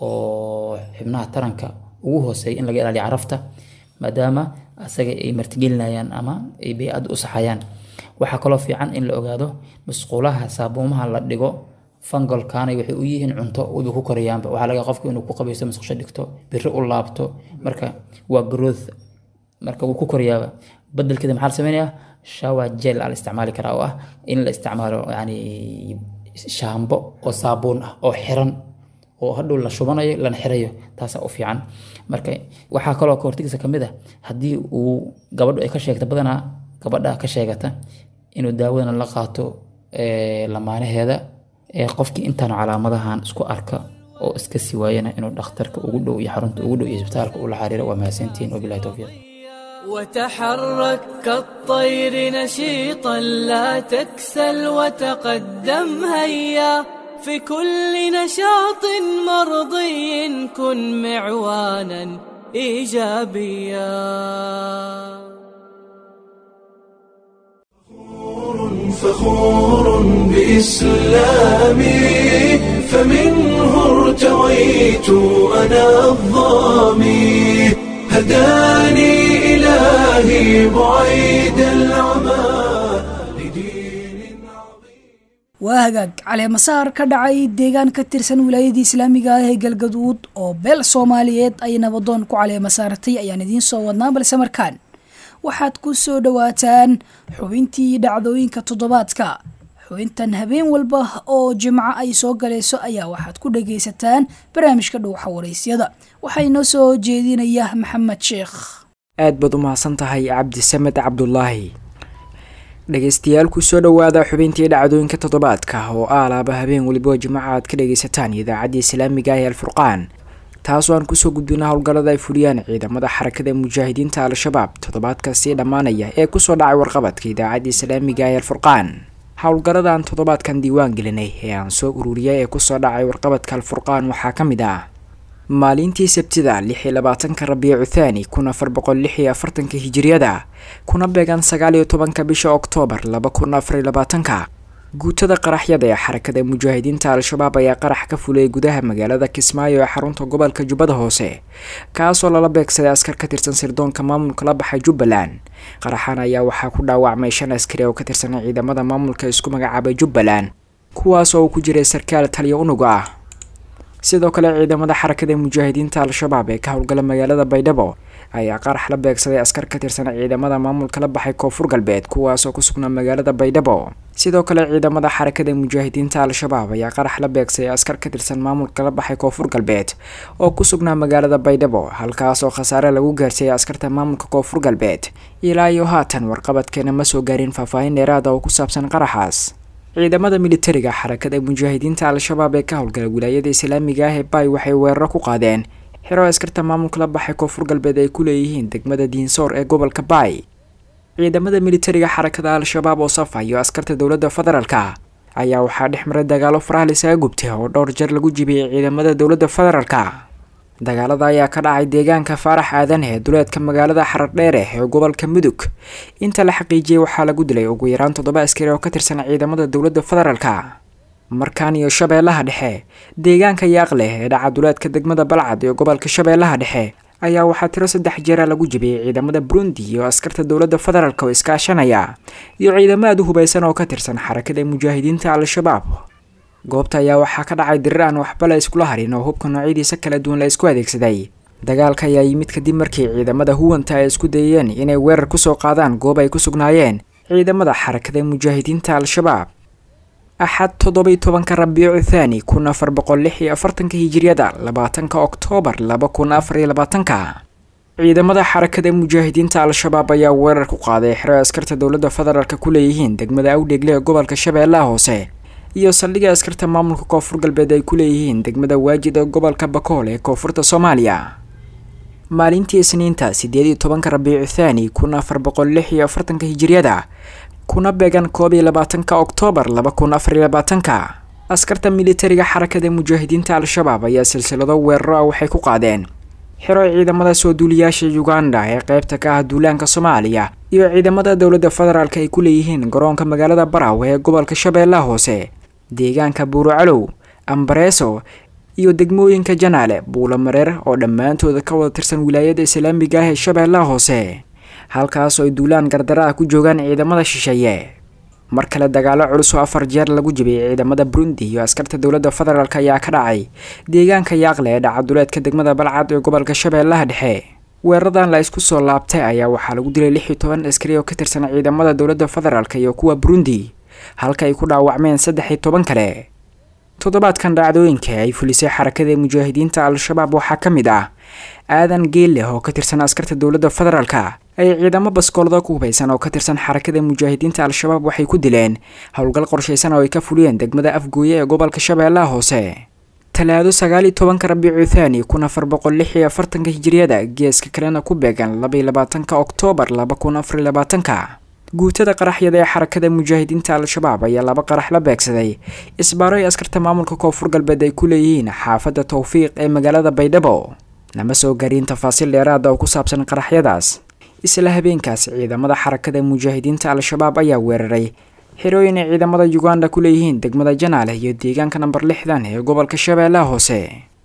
oo xibnaha taranka ugu hooseeya in laga ilaaliyo carafta maadaama asaga ay martigelinayaan ama ay bay-adda u saxayaan waxaa kaloo fiican in la ogaado musquulaha saabuumaha la dhigo fangalkaanay waxay u yihiin cunto wayba ku korayaanba waxaa laga qofka inuu ku qabaysto musqusho dhigto biri u laabto marka waa growth marka wuu ku korayaaba bedelkeeda maxaa la sameynayaa shower gel aa la isticmaali karaa oo ah in la isticmaalo yani shaambo oo saabuun ah oo xiran oo hadhow la shubanayo lana xirayo taasaa u fiican marka waxaa kaloo kahortagiisa kamid a haddii uu gabadhu ay ka sheegta badanaa gabadha ka sheegata inuu daawadana la qaato lamaanaheeda qofkii intaanu calaamadahan isku arka oo iska sii waayana inuu dhakhtarka ugu dhow iyo xarunta ugu dhow iyo isbitaalka ula xariiro waa mahadsantihiin wabilahi towfiiq وتحرك كالطير نشيطا لا تكسل وتقدم هيا في كل نشاط مرضي كن معوانا ايجابيا فخور بإسلامي فمنه ارتويت أنا الظامي هداني إلهي بعيد العمى waa hagaag caleemasaar ka dhacay deegaan ka tirsan wilaayadii islaamiga ah ee galgaduud oo beel soomaaliyeed ay nabadoon ku caleema saartay ayaan idiin soo wadnaa balse markaan waxaad ku soo dhowaataan xubintii dhacdooyinka toddobaadka xubintan habeen walba oo jimco ay soo galayso ayaa waxaad ku dhagaysataan barnaamijka dhowxa waraysyada waxaa inoo soo jeedinaya maxamed sheekh aad baad u mahadsan tahay cabdisamed cabdulaahi dhegeystayaal kusoo dhowaada xubintii dhacdooyinka toddobaadka oo aalaaba habeen weliba jimcaha aad ka dhagaysataan idaacadda islaamiga ah ee alfurqaan taasoo aan kusoo gudbina howlgallada ay fuliyaan ciidamada xarakada mujaahidiinta al-shabaab toddobaadka sii dhammaanaya ee kusoo dhacay warqabadka idaacadda islaamiga ee alfurqaan howlgalladan toddobaadkan diiwaan gelinay ee aan soo ururiyay ee kusoo dhacay warqabadka alfurqaan waxaa ka mid ah maalintii sabtida lix iyo labaatanka rabiicu thaani kun afar boqol lix iyo afartanka hijiriyada kuna beegan sagaal iyo tobanka bisha oktoobar laba kun afar iyo labaatanka guutada qaraxyada ee xarakada mujaahidiinta al-shabaab ayaa qarax ka fulay gudaha magaalada kismaayo ee xarunta gobolka jubbada hoose kaasoo lala beegsaday askar ka tirsan sirdoonka maamulka la baxay jubbaland qaraxan ayaa waxaa ku dhaawacmay shan askari oo ka tirsan ciidamada maamulka isku magacaabay jubbaland kuwaas oo uu ku jiray sarkaal taliya unug ah sidoo kale ciidamada xarakada mujaahidiinta al-shabaab ee ka howlgala magaalada baydhabo ayaa qarax la beegsaday askar ka tirsan ciidamada maamulka la baxay koonfur galbeed kuwaasoo ku sugnaa magaalada baydhabo sidoo kale ciidamada xarakada mujaahidiinta al-shabaab ayaa qarax la beegsaday askar ka tirsan maamulka la baxay koonfur galbeed oo ku sugnaa magaalada baydhabo halkaas oo khasaare lagu gaarsiiyay askarta maamulka koonfur galbeed ilaa iyo haatan warqabadkeena ma soo gaarin faahfaahin dheeraada oo ku saabsan qaraxaas ciidamada militariga xarakada mujaahidiinta al-shabaab ee ka howlgala wilaayada islaamiga ah ee bay waxay weeraro ku qaadeen xiro askarta maamulka la baxay koonfur galbeed ay ku leeyihiin degmada diinsoor ee gobolka bay ciidamada militariga xarakada al-shabaab oo safayo askarta dowladda federaalka ayaa waxaa dhex maray dagaalo faraha lisaga gubtay oo dhowr jeer lagu jibiyey ciidamada dowladda federaalka dagaalada ayaa ka dhacay deegaanka faarax aadan ee duleedka magaalada xaradheere ee gobolka mudug inta la xaqiijiyey waxaa lagu dilay ugu yaraan toddoba askari oo ka tirsan ciidamada dowladda federaalka markaan iyo shabeellaha dhexe deegaanka yaaqleh ee dhaca duleedka degmada balcad ee gobolka shabeellaha dhexe ayaa waxaa tiro saddex jeera lagu jibiyey ciidamada burundi iyo askarta dowladda federaalk oo iskaashanaya iyo ciidamo aad u hubaysan oo ka tirsan xarakada mujaahidiinta al-shabaab goobta ayaa waxaa ka dhacay dirir aan waxba la iskula harin oo hubka noocyadiisa kala duwan la isku adeegsaday dagaalka ayaa yimid kadib markii ciidamada huwanta ay isku dayeen inay weerar kusoo qaadaan goob ay ku sugnaayeen ciidamada xarakada mujaahidiinta al-shabaab axad toddobai tobanka rabiicu thaani kun afar boqol lix iyo afartanka hijiriyada labaatanka oktoobar laba kun afar iyo labaatanka ciidamada xarakada mujaahidiinta al-shabaab ayaa weerar ku qaaday xero askarta dowladda federaalk ku leeyihiin degmada awdheegle ee gobolka shabeellaha hoose iyo saldhiga askarta maamulka koonfur galbeed ay ku leeyihiin degmada waajid ee gobolka bakool ee koonfurta soomaaliya maalintii isniinta sideed iyo tobanka rabiicu thaani kun afar boqol lix iyo afartanka hijiriyada kuna beegan koob iyo labaatanka oktoobar laba kun afar iyo labaatanka askarta militariga xarakada mujaahidiinta al-shabaab ayaa silsilado weeraro ah waxay ku qaadeen xiro ciidamada soo duuliyaasha uganda ee qeybta ka ah duulaanka soomaaliya iyo ciidamada dowladda federaalk ay ku leeyihiin garoonka magaalada baraw ee gobolka shabeellaha hoose deegaanka buurocalow ambareeso iyo degmooyinka janaale buulo mareer oo dhammaantooda ka wada tirsan wilaayada islaamiga ah ee shabeellaha hoose halkaas oo ay duulaan gardara ah ku joogaan ciidamada shisheeye mar kale dagaalo culus oo afar jeer lagu jibiyay ciidamada burundi iyo askarta dowladda federaalk ayaa ka dhacay deegaanka yaaqle ee dhacaduleedka degmada balcad ee gobolka shabeellaha dhexe weeraradan la isku soo laabtay ayaa waxaa lagu dilay lix iyo toban askari oo ka tirsan ciidamada dowladda federaalk iyo kuwa burundi halka ay ku dhaawacmeen saddex iyo toban kale toddobaadkan dhacdooyinka ay fulisay xarakada mujaahidiinta al-shabaab waxaa ka mid ah aadan geelleh oo ka tirsan askarta dowladda federaalka ay ciidamo baskoolada ku hubaysan oo ka tirsan xarakada mujaahidiinta al-shabaab waxay ku dileen howlgal qorshaysan oo ay ka fuliyeen degmada afgooye ee gobolka shabeellaha hoose talaado sagaal iyo tobanka rabiicu thaani kun afar boqol lix iyo afartanka hijiriyada geeska kalena ku beegan laba iyo labaatanka oktoobar laba kun afar iyo labaatanka guutada qaraxyada ee xarakada mujaahidiinta al-shabaab ayaa laba qarax la beegsaday isbaaro ay askarta maamulka koonfur galbeed ay ku leeyihiin xaafadda towfiiq ee magaalada baydhabo lama soo garin tafaasiil dheeraada oo ku saabsan qaraxyadaas isla habeenkaas ciidamada xarakada mujaahidiinta al-shabaab ayaa weeraray xirooyin ay ciidamada uganda ku leeyihiin degmada janaale iyo deegaanka namber lixdan ee gobolka shabeellaha hoose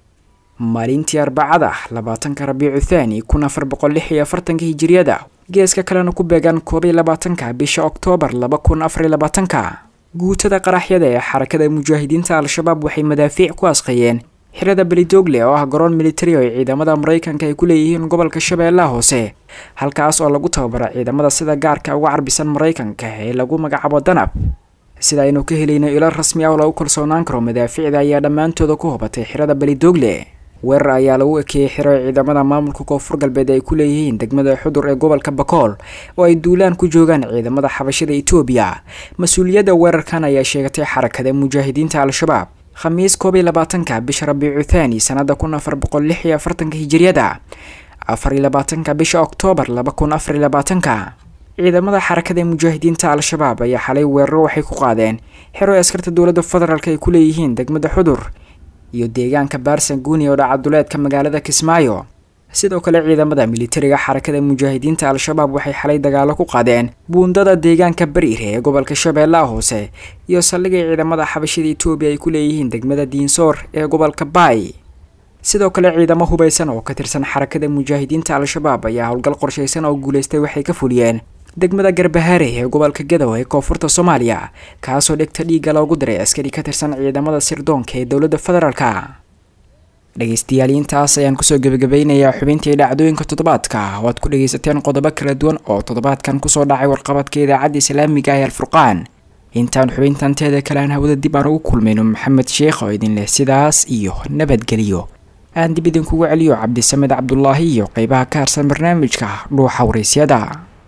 maalintii arbacada labaatanka rabiicu thaani kun afar boqol lix iyo afartanka hijiriyada geeska kalena ku beegan koob iyo labaatanka bisha oktoobar laba kun afar iyo labaatanka guutada qaraxyada ee xarakada mujaahidiinta al-shabaab waxay madaafiic ku asqeeyeen xirada belidogle oo ah garoon militari oo ay ciidamada maraykanka ay ku leeyihiin gobolka shabeellaha hoose halkaas oo lagu tababaro ciidamada sida gaarka uga carbisan maraykanka ee lagu magacaabo danab sida aynu ka helayno ilo rasmi ah oo lagu kalsoonaan karo madaafiicda ayaa dhammaantooda ku hubatay xirada belidogle weerar ayaa lagu ekeeyey xiro ay ciidamada maamulka koonfur galbeed ay ku leeyihiin degmada xudur ee gobolka bakool oo ay duulaan ku joogaan ciidamada xabashada etoobiya mas-uuliyadda weerarkan ayaa sheegatay xarakada mujaahidiinta al-shabaab khamiis koob iyo labaatanka bisha rabiicu thaani sanada kun afar boqol lix iyo afartanka hijiriyada afar iyo labaatanka bisha oktoobar laba kun afar iyo labaatanka ciidamada xarakada mujaahidiinta al-shabaab ayaa xalay weeraro waxay ku qaadeen xero ay askarta dowladda federaalk ay ku leeyihiin degmada xudur iyo deegaanka baarsan guuni oo dhacaduleedka magaalada kismaayo sidoo kale ciidamada militariga xarakada mujaahidiinta al-shabaab waxay xalay dagaalo ku qaadeen buundada deegaanka bariire ee gobolka shabeellaha hoose iyo saldhigay ciidamada xabashida etoobiya ay ku leeyihiin degmada diinsoor ee gobolka baay sidoo kale ciidamo hubaysan oo ka tirsan xarakada mujaahidiinta al-shabaab ayaa howlgal qorshaysan oo guulaystay waxay ka fuliyeen degmada garbahaare ee gobolka gadow ee koonfurta soomaaliya kaasoo dhegta dhiigga loogu diray askari ka tirsan ciidamada sirdoonka ee dowladda federaalka dhegaystayaal intaas ayaan kusoo gebagabeynayaa xubintii dhacdooyinka toddobaadka oo aad ku dhagaysateen qodobo kala duwan oo toddobaadkan kusoo dhacay warqabadka idaacadda islaamiga ee alfurqaan intaan xubintan teeda kale aan hawada dib aan ugu kulmayno maxamed sheekh oo idin leh sidaas iyo nabadgelyo aan dib idinkugu celiyo cabdisamed cabdulaahi iyo qeybaha ka harsan barnaamijka dhuuxa waraysyada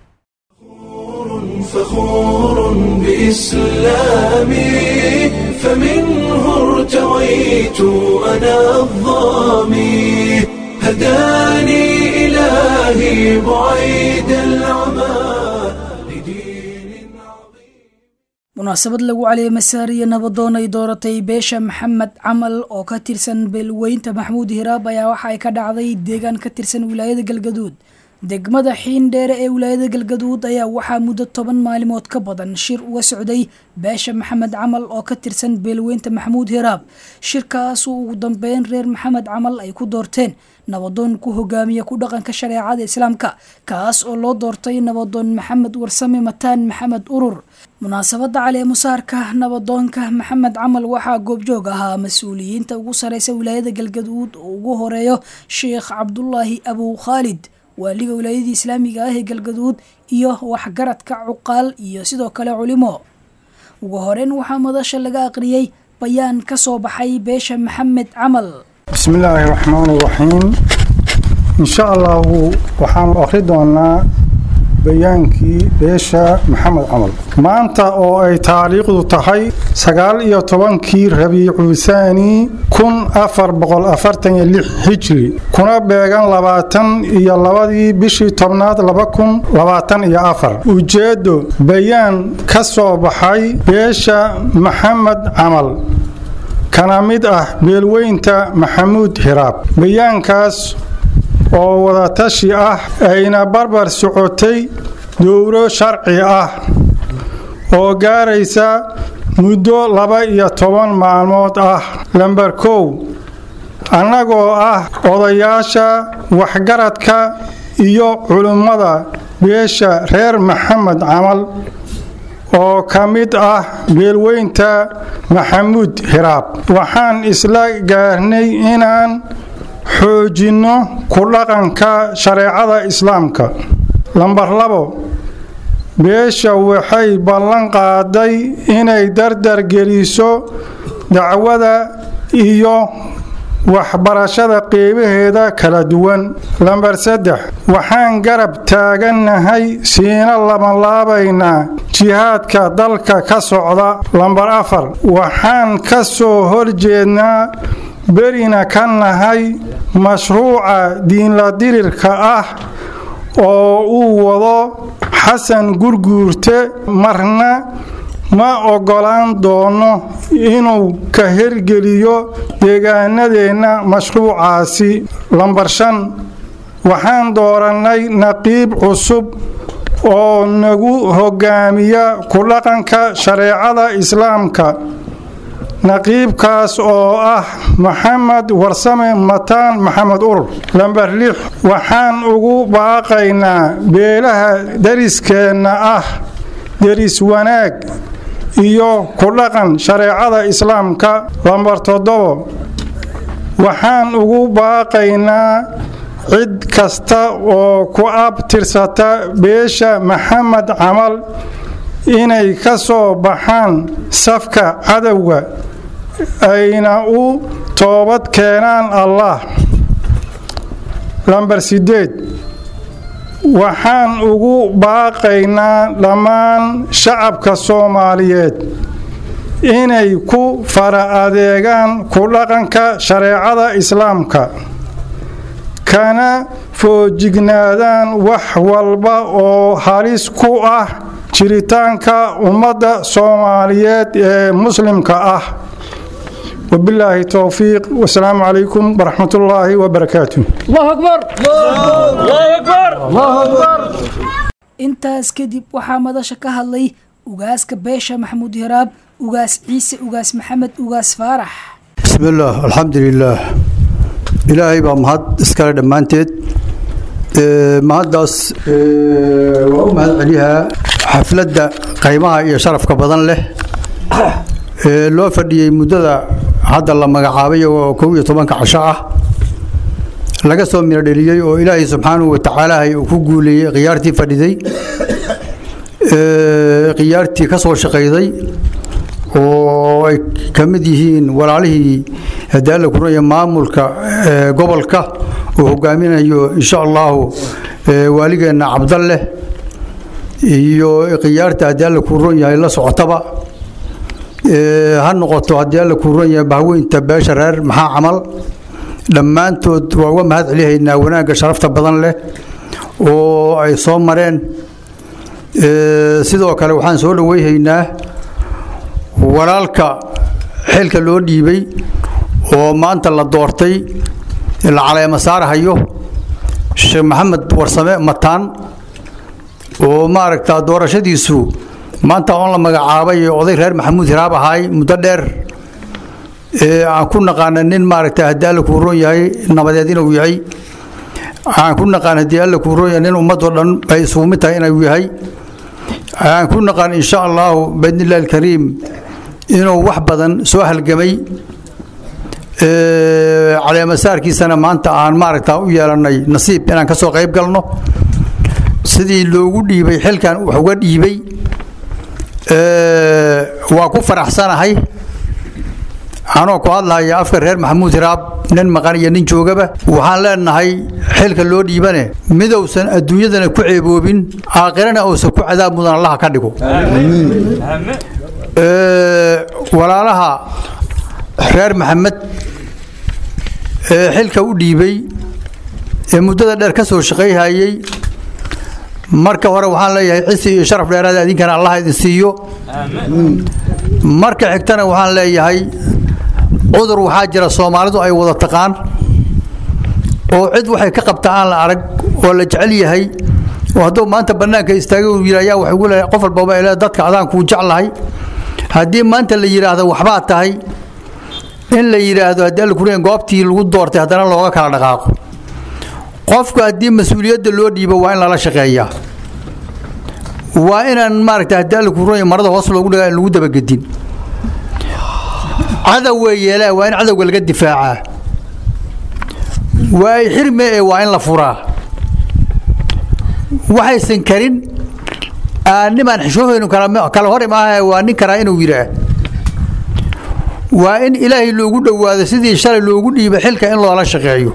فخور بإسلامي فمنه ارتويت أنا الظامي هداني إلهي بعيد العمى munaasabad lagu caliyay masaariya nabadoon ay dooratay beesha maxamed camal oo ka tirsan beelweynta maxamuud hiraab ayaa waxa ay ka dhacday deegaan ka tirsan wilaayada galgaduud degmada xiindheere ee wilaayada galgaduud ayaa waxaa muddo toban maalimood ka badan shir uga socday beesha maxamed camal oo ka tirsan beelweynta maxamuud hiraab shirkaasuu ugu dambeyn reer maxamed camal ay ku doorteen nabadoon ku hogaamiya ku dhaqanka shareecada islaamka kaas oo loo doortay nabadoon maxamed warsame mataan maxamed urur munaasabada caleemusaarka nabadoonka maxamed camal waxaa goobjoog ahaa mas-uuliyiinta ugu sareysa wilaayada galgaduud oo ugu horeeyo sheekh cabdulaahi abu khaalid waaliga wilaayadii islaamiga ah ee galgaduud iyo waxgaradka cuqaal iyo sidoo kale culimo ugu horeyn waxaa madasha laga aqriyey bayaan ka soo baxay beesha maxamed camal بسم الله الرحمن الرحيم إن شاء الله waxaan akhri doonaa bayaankii beesha maxamed camal maanta oo ay taariikhdu tahay sagaal iyo tobankii rabiicu thaani kun afar boqol afartan iyo lix hijri kuna beegan labaatan iyo labadii bishii tobnaad laba kun labaatan iyo afar ujeeddo bayaan ka soo baxay beesha maxamed camal kana mid ah beelweynta maxamuud hiraab bayaankaas oo wadatashi ah ayna barbar socotay dowro sharci ah oo gaaraysa muddo laba iyo toban maalmood ah lamber kow annagoo ah odayaasha waxgaradka iyo culimmada beesha reer maxamed camal oo ka mid ah beelweynta maxamuud hiraab waxaan isla gaarnay inaan xoojinno ku dhaqanka shareecada islaamka lambar labo beesha waxay ballan qaaday inay dardar geliso dacwada iyo waxbarashada qeybaheeda kala duwan lambar saddex waxaan garab taagannahay siina labanlaabaynaa jihaadka dalka ka socda lambar afar waxaan ka soo horjeednaa berina ka nahay mashruuca diinla dirirka ah oo uu wado xasan gurguurte marna ma oggolaan doono inuu ka hergeliyo deegaanadeenna mashruucaasi lambar shan waxaan doorannay naqiib cusub oo nagu hogaamiya ku dhaqanka shareecada islaamka naqiibkaas oo ah maxamed warsame mataan maxamed urur lamber lix waxaan ugu baaqaynaa beelaha dariskeenna ah deris wanaag iyo ku dhaqan shareecada islaamka lambar toddobo waxaan ugu baaqaynaa cid kasta oo ku abtirsata beesha maxamed camal inay ka soo baxaan safka cadowga ayna u toobad keenaan allah lamber sideed waxaan ugu baaqaynaa dhammaan shacabka soomaaliyeed inay ku fara adeegaan ku dhaqanka shareecada islaamka kana foojignaadaan wax walba oo halis ku ah jiritaanka ummadda soomaaliyeed ee muslimka ah wabilaahi towfiiq wasalaamu calaykum waraxmat ullaahi wabarakaatu intaas kadib waxaa madasha ka hadlay ugaaska beesha maxamuud hiraab ugaas ciise ugaas maxamed ugaas faarax بسم الله الحمد لله إلهي بaa mahad iskale dhammaanteed Ee, mahaddaas ee, waa u mahad celiyaa xafladda qiimaha iyo sharafka badan leh ee loo fadhiyey muddada hadda la magacaabay oo kow iyo tobanka casho ah laga soo miro dheliyey oo ilaahay subxaanahu wa tacaala uu ku guuleeyey khiyaartii fadhiday ee, khiyaartii ka soo shaqayday oo ay ka mid yihiin walaalihii haddii alla kuraya maamulka ee, gobolka uu hogaaminayo insha allahu ee, waaligeenna cabdalle iyo khiyaarta haddii alla kuu ron yahay la socotaba ee, ha noqoto haddii alla kuu ron yahay bahweynta beesha reer maxaa camal dhammaantood waa uga mahad celihaynaa wanaagga sharafta badan leh oo ay soo mareen Ee, sidoo kale waxaan soo dhaweyhaynaa walaalka xilka loo dhiibay oo maanta la doortay la caleema saarahayo sheekh maxamed warsame mataan oo maaragta doorashadiisu maanta oon la magacaabay ee oday reer maxamuud hiraab ahaay muddo dheer ee aan ku naqaana nin maaragta haddii alla kuu roon yahay nabadeed inuu yahay aan ku naqaan haddii alla kuu roon yahay nin ummadoo dhan ay isugu mid tahay inuu yahay aan ku naqaan insha allahu biidnillahi alkariim inuu wax badan soo halgamay Ee, caleemasaarkiisana maanta aan maaragta u yeelannay nasiib inaan ka soo qayb galno sidii loogu dhiibay xilkan wax uga dhiibay ee, waa ku faraxsanahay anoo ku hadlahaya afka reer maxamuud hiraab nin maqan iyo nin joogaba waxaan leenahay xilka loo dhiibane midowsan adduunyadana ku ceeboobin aakhirana uusan ku cadaab mudan allaha ka dhigo Ee, walaalaha reer maxamed ee xilka u dhiibay ee muddada dheer ka soo shaqayhayey marka hore waxaan leeyahay cisi iyo sharaf dheeraada idinkana allah idin siiyo marka xigtana waxaan leeyahay cudur waxaa jira soomaalidu ay wada taqaan oo cid waxay ka qabta aan la arag oo la jecel yahay oo hadduu maanta bannaanka istaagay uu yidhi ayaa waxay ugu leeyahay qof walbaba ilaa dadka adaan kuu jeclahay haddii maanta la yidhaahdo waxbaa tahay in la yidhaahdo haddii alla kuriyan goobtii lagu doortay haddana looga kala dhaqaaqo qofku haddii mas-uuliyadda loo dhiibo waa in lala shaqeeyaa waa inaan maaragta haddii alla kuriyan marada hoos loogu dhigaa in lagu dabagedin cadow wey yeelaa waa in cadowga laga difaacaa waa ay xirme ee waa in la furaa waxaysan karin nimaan xishoohaynu kala hor imaaha waa nin karaa inuu yidhaah waa in ilaahay loogu dhowaado sidii shalay loogu dhiiba xilka in loola shaqeeyo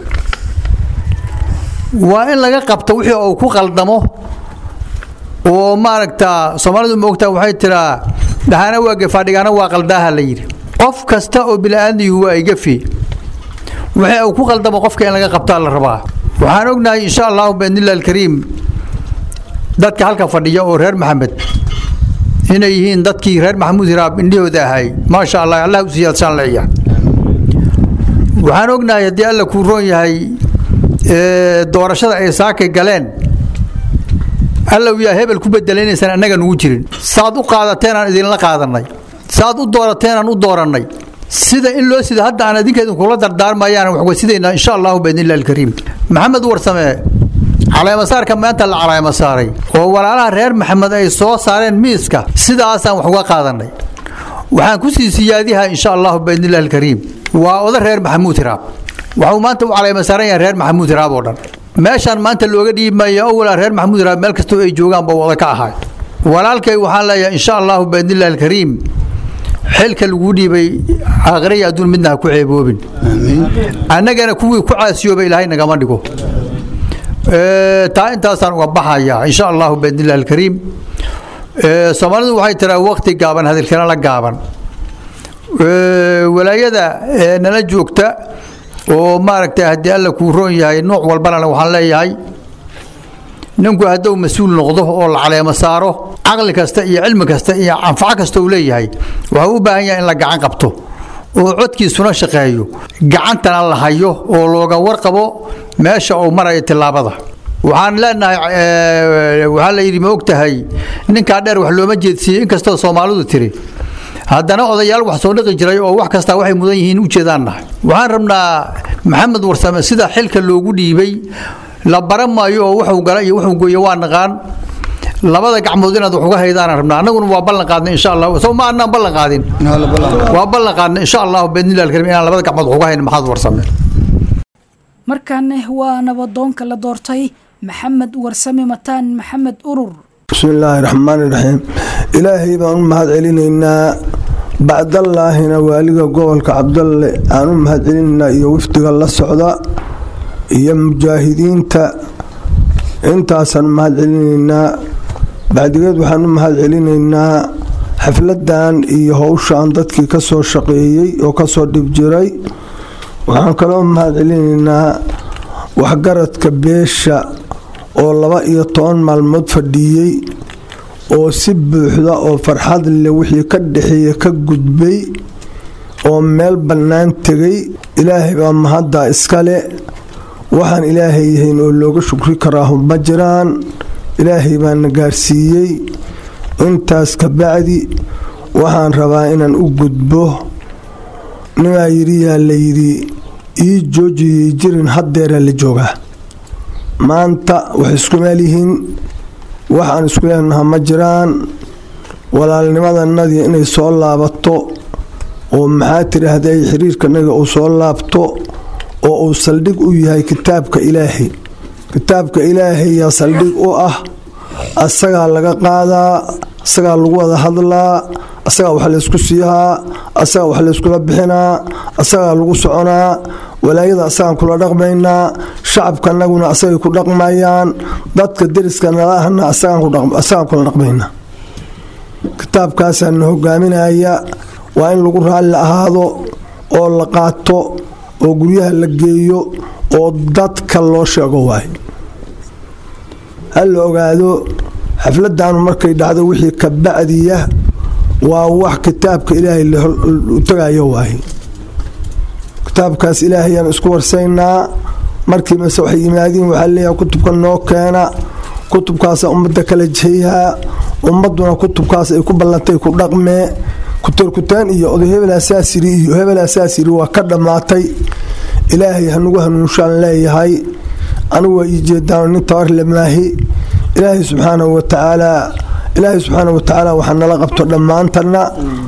waa in laga qabto wixii uu ku qaldamo oo maaragta soomaalidu moogtaa waxay tiraa dhahana waa gefaadhigana waa qaldaaha la yidhi qof kasta oo bini'aadmigu waa igafi wixii uu ku qaldamo qofka in laga qabtaa la rabaa waxaan ognahay insha allahu biidnillahi alkariim dadka halka fadhiya oo reer maxamed inay yihiin dadkii reer maxamuud hiraab indhahooda ahay maasha allah allah u siyaadsaan leeyahay waxaan ognahay haddii alla kuu roon yahay doorashada ay saakay galeen alla uu yahay hebel ku bedelaynaysaan annaga nugu jirin saad u qaadateen aan idinla qaadannay saad u doorateen aan u doorannay sida in loo sida hadda aan idinka idinkula dardaarmayaan wax wasidaynaa insha allahu biidnillahi alkariim maxamed warsame caleemasaarka maanta la caleemasaaray oo walaalaha reer maxamed ay soo saareen miiska sidaasaan wax uga qaadannay waxaan ku sii siyaadihaa insha allahu biidnillahi alkariim waa oda reer maxamuud hiraab waxuu maanta u caleemasaaran yahay reer maxamuud hiraab oo dhan meeshaan maanta looga dhiibmaya awalaa reer maxamuud hiraab meel kastoo ay joogaan ba wada ka ahay walaalkay waxaan leeyahay insha allahu biidnillahi alkariim xilka laguu dhiibay aakhiraya adduun midna ha ku ceeboobin annagana kuwii ku caasiyooba ilaahay nagama dhigo taa intaasaan uga baxayaa insha allahu biidnillahi alkariim soomaalidu waxay tiraa waqti gaaban hadalkana la gaaban walaayada nala joogta oo maaragtay haddii alla kuu roon yahay nooc walbana waxaan leeyahay ninku hadduu mas-uul noqdo oo la caleemo saaro caqli kasta iyo cilmi kasta iyo anfaco kasta uu leeyahay waxuu u baahan yahay in la gacan qabto oo codkiisuna shaqeeyo gacantana la hayo oo looga warqabo meesha uu marayo tillaabada waxaan leenahay waxaa la yidhi ma og tahay ninkaa dheer wax looma jeedsiiyey inkastoo soomaalidu tiri haddana odayaal wax soo dhiqi jiray oo wax kastaa waxay mudan yihiin u jeedaan nahay waxaan rabnaa maxamed warsame sida xilka loogu dhiibay la baran maayo oo wuxuu gala iyo wuxuu gooye waa naqaan labada gacmood inaad wax uga haydaan rabnaa annaguna waa ballan qaadnay insha allah soo ma annaan ballan qaadin waa ballan qaadnay insha allah biidnillahi alkarim inaan labada gacmood wax uga hayn maxamed warsame markaana waa nabadoonka la doortay maxamed warsame mataan maxamed urur bismillaahi raxmaani raxiim ilaahay baan u mahad celinaynaa bacdallaahina waaliga gobolka cabdalle aan u mahad celinaynaa iyo wafdiga la socda iyo mujaahidiinta intaasaan u mahad celinaynaa bacdigeed waxaan u mahad celinaynaa xafladan iyo howshaan dadkii ka soo shaqeeyey oo kasoo dhib jiray waxaan kaloo mahad celinaynaa waxgaradka beesha oo laba iyo toban maalmood fadhiiyey oo si buuxda oo farxad leh wixii ka dhexeeya ka gudbay oo meel bannaan tegay ilaahay baa mahaddaa iskale waxaan ilaahay yahayn oo looga shukri karaahu ma jiraan ilaahay baana gaarsiiyey intaas kabacdi waxaan rabaa inaan u gudbo nimaa yidhi yaa layidhi ii joojiyey jirin haddeeraa la joogaa maanta wax isku meelyihiin waxaan isku leenaha ma jiraan walaalnimadanadii inay soo laabato oo maxaa tidhaahday xiriirkanaga uu soo laabto oo uu saldhig u yahay kitaabka ilaahay kitaabka ilaahay yaa saldhig u ah asagaa laga qaadaa asagaa lagu wada hadlaa asagaa wax laysku siihaa asagaa wax layskula bixinaa asagaa lagu soconaa walaayada asagaan kula dhaqmaynaa shacabkanaguna asagay ku dhaqmayaan dadka deriska nala ahna asagaan kula dhaqmaynaa kitaabkaasaa na hogaaminaya waa in lagu raalli ahaado oo la qaato oo guryaha la geeyo oo dadka loo sheego waay ha la ogaado xafladanu markay dhacdo wixii ka bacdiya waa wax kitaabka ilaahay u tagayo waay kitaabkaas ilaahayaan isku warsaynaa markii mase waxay yimaadiin waxaa leeyahay kutubka noo keena kutubkaasa ummadda kala jeyhaa ummaduna kutubkaas ay ku ballantay ku dhaqmee kuteerkutaan iyo oday hebel asaasiri iyo hebel asaasiri waa ka dhammaatay ilaahay hanugu hanuunshaan leeyahay anigu waa ii jeedaan nin tabarle maahi ilaahay subxaanahu watacaalaa ilaahay subxaana watacaala waxaa nala qabto dhammaantana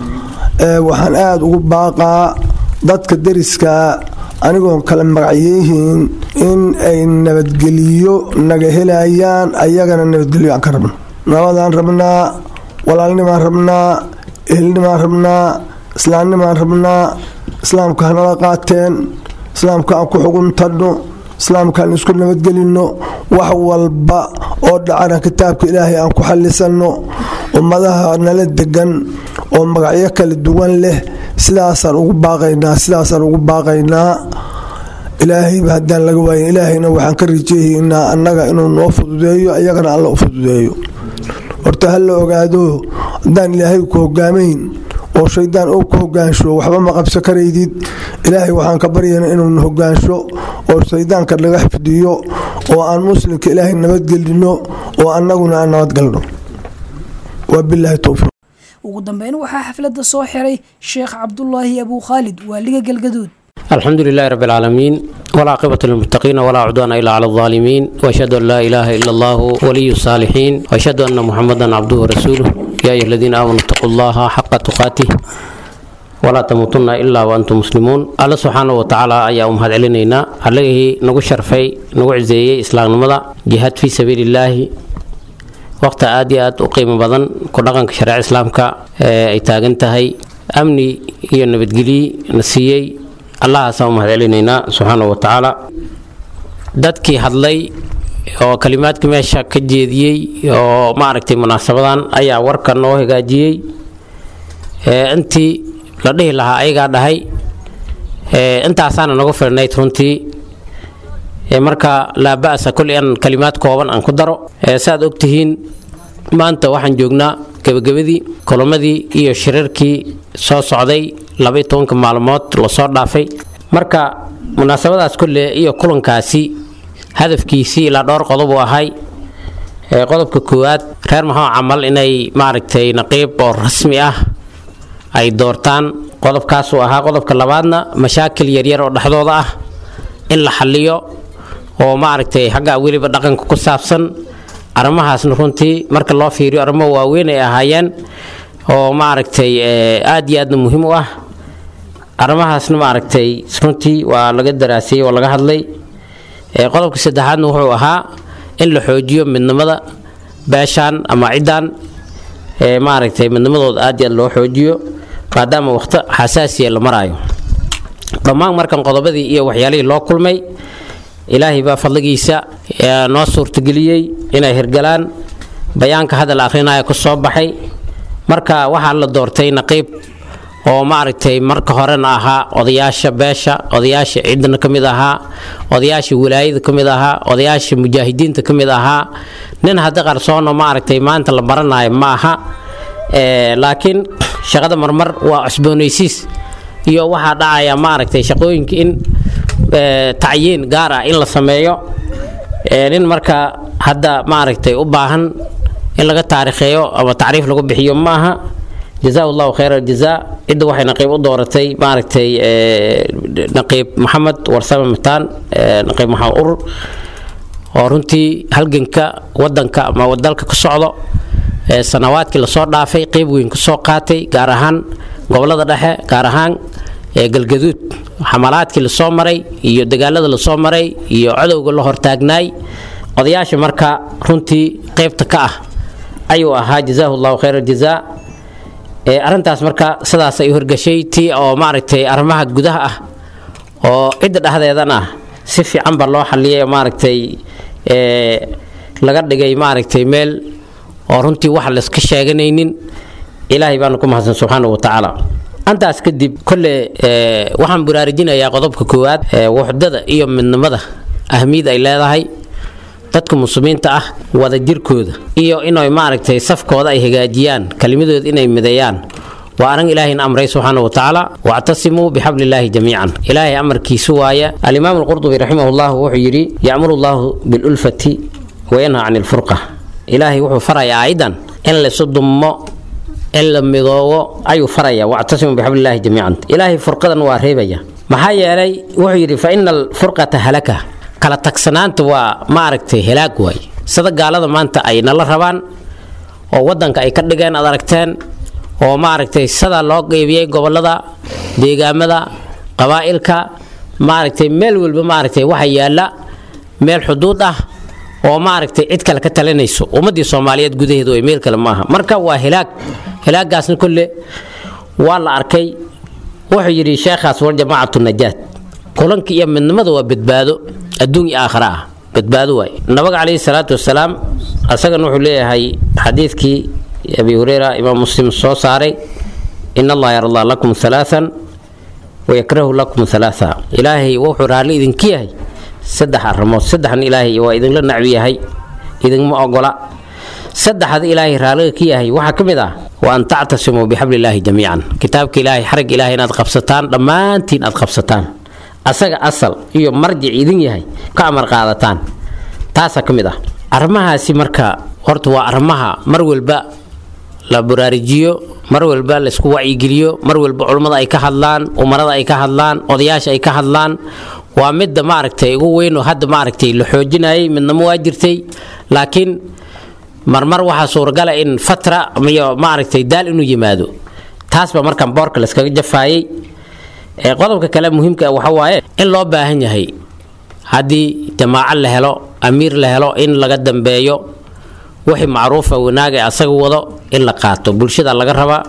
waxaan aada ugu baaqaa dadka deriska anigoon kala magacyeyihiin in ay nabadgeliyo naga helayaan ayagana nabadgelyo aan ka rabno nabadaan rabnaa walaalnimaan rabnaa ehelnimaan rabnaa islaamnimaan rabnaa islaamka hanala qaateen islaamka aan ku xuguntanno islaamkaan isku nabadgelinno wax walba oo dhacana kitaabka ilaahay aan ku xallisanno ummadaha nala degan oo magacyo kala duwan leh sidaasaan ugu baaqaynaa sidaasaan ugu baaqaynaa ilaahayba haddaan laga waayin ilaahayna waxaan ka rijeehaynaa annaga inuu noo fududeeyo ayagana alla u fududeeyo horta ha la ogaado haddaan ilaahay ku hogaamayn oo shaydaan oo ku hogaansho waxba ma qabso karaydid ilaahay waxaan ka baryayna inuuna hogaansho oo shaydaanka naga xifdiyo oo aan muslimka ilaahay nabadgelino oo annaguna aan nabadgalno wabilaahi towfiiq ugu dambeyn waxaa xafladda soo xiray sheekh cabdulaahi abuu khaalid waaliga galgaduud الحمد لله رب العالمين والعاقبة للمتقين ولا عدوان إلا على الظالمين وأشهد أن لا إله إلا الله ولي الصالحين وأشهد أن محمدا عبده ورسوله يا أيها الذين آمنوا اتقوا الله حق تقاته ولا تموتن إلا وأنتم مسلمون الله سبحانه وتعالى أيا أمهد علينا عليه نقول شرفي نقول عزيزي إسلام نمضى جهاد في سبيل الله وقت آدي آد أقيم بدن كل شرع إسلامك أي تاجنتهي أمني هي النبتجلي نسيي allahaasaa u mahad celinaynaa subxaana wa tacaala dadkii hadlay oo kalimaadka meesha ka jeediyey oo maaragtay munaasabadan ayaa warka noo hagaajiyey intii la dhihi lahaa ayagaa dhahay intaasaana noga filnayd runtii marka laa ba'sa kulli an kalimaad kooban aan ku daro saaad ogtihiin maanta waxaan joognaa gebagabadii kulamadii iyo shirarkii soo socday labaiyo tobanka maalmood lasoo dhaafay marka munaasabadaas kolle iyo kulankaasi hadafkiisii ilaa dhowr qodob uu ahay qodobka koowaad reer maxamed camal inay maaragtay naqiib oo rasmi ah ay doortaan qodobkaasuu ahaa qodobka labaadna mashaakil yaryar oo dhexdooda ah in la xaliyo oo maaragtay xagga weliba dhaqanka ku saabsan arrimahaasna runtii marka loo fiiriyo arrimo waaweyn ay ahaayeen oo maaragtay aad iyo aadna muhiim u ah arrimahaasna maaragtay runtii waa laga daraasiyey oo laga hadlay qodobka saddexaadna wuxuu ahaa in la xoojiyo midnimada beeshaan ama ciddaan maaragtay midnimadooda aad iyo aad loo xoojiyo maadaama waqti xasaasiya la maraayo dhammaan markan qodobadii iyo waxyaalihii loo kulmay ilaahay baa fadligiisa noo suurtageliyey inay hirgalaan bayaanka hadal akhrinaya ku soo baxay marka waxaa la doortay naqiib oo maaragtay marka horena ahaa odayaasha beesha odayaasha ciidana ka mid ahaa odayaasha wilaayada ka mid ahaa odayaasha mujaahidiinta ka mid ahaa nin haddi qarsoono maaragtay maanta la baranayo ma aha laakiin shaqada marmar waa cusboonaysiis iyo waxaa dhacaya maaragtay shaqooyinka in tacyiin gaar ah in la sameeyo nin marka hadda maaragtay u baahan in laga taariikheeyo ama tacriif lagu bixiyo ma aha jazaa allahu khayr aljazaa cidda waxay naqiib u dooratay maaragtay naqiib maxamed warsame mataan naqiib maxamed urur oo runtii halganka wadanka ama dalka ka socdo sanawaadkii lasoo dhaafay qeyb weyn kasoo qaatay gaar ahaan gobolada dhexe gaar ahaan galgaduud xamalaadkii lasoo maray iyo dagaalada lasoo maray iyo cadowga la hortaagnaay odayaasha marka runtii qeybta ka ah ayuu ahaa jazaahu allahu khayr aljazaa arrintaas marka sidaas ay horgashay tii oo maaragtay arrimaha gudaha ah oo cidda dhexdeedan ah si fiican ba loo xaliyay maaragtay laga dhigay maaragtay meel oo runtii wax layska sheeganaynin ilaahay baanu ku mahadsan subxaanahu watacaala antaas kadib kolle waxaan baraarujinayaa qodobka koowaad wuxdada iyo midnimada ahmiyad ay leedahay dadka muslimiinta ah wada jirkooda iyo inay maaragtay safkooda ay hagaajiyaan kelimadooda inay mideeyaan waa arrin ilaahayna amray subxaana wa tacaala wactasimuu bixabli illaahi jamiican ilaahay amarkiisu waaya alimaam alqurdubi raximahullah wuxuu yidhi yacmuru allahu bilulfati wayanha can ilfurqa ilaahay wuxuu farayaa aayadan in laysu dummo in la midoobo ayuu faraya wactasimuu bixablillahi jamiican ilaahay furqadan waa reebaya maxaa yeelay wuxuu yidhi fa ina alfurqata halaka kala tagsanaanta waa maaragtay helaag waay sida gaalada maanta ay nala rabaan oo wadanka ay ka dhigeen ad aragteen oo maaragtay sida loo qeybiyey gobolada deegaamada qabaa'ilka maaragtay meel walba maaragtay waxa yaalla meel xuduud ah oo maaragtay cid kale ka talinayso ummadii soomaaliyeed gudaheedu ay meel kale maaha marka waa hilaag hilaagaasna kolle waa la arkay wuxuu yidhi sheekhaas wal jamaacatu najaat kulanka iyo midnimada waa badbaado adduun iyo aakhira ah badbaado waay nabiga calayhi salaatu wasalaam asagana wuxuu leeyahay xadiidkii abi hureyra imaam muslim soo saaray in allaha yardaa lakum alaaan wayakrahu lakum alaaa ilaahay wuxuu raalli idinka yahay saddex arrimood saddexna ilaahay waa idinla nacbi yahay idinma ogola saddexda ilaahay raalliga ka yahay waxaa ka mid ah wa an tactasimuu bixablillaahi jamiican kitaabka ilaahay xarag ilaahay inaad qabsataan dhammaantiin aad qabsataan asaga asal iyo marjic idin yahay ka amar qaadataan taasaa ka mid ah arrimahaasi marka horta waa arrimaha mar walba la baraarujiyo mar walba laysku wacyigeliyo mar walba culummada ay ka hadlaan umarada ay ka hadlaan odayaasha ay ka hadlaan waa midda maaragtay ugu weyn oo hadda maaragtay la xoojinayay midnamo waa jirtay laakiin marmar waxaa suuragala in fatra iyo maaragtay daal inuu yimaado taas baa markaan boorka layskaga jafaayay qodobka kale muhiimka waxa waaye in loo baahan yahay haddii jamaaco la helo amiir la helo in laga dambeeyo wixii macruufa wanaaga asaga wado in la qaato bulshada laga rabaa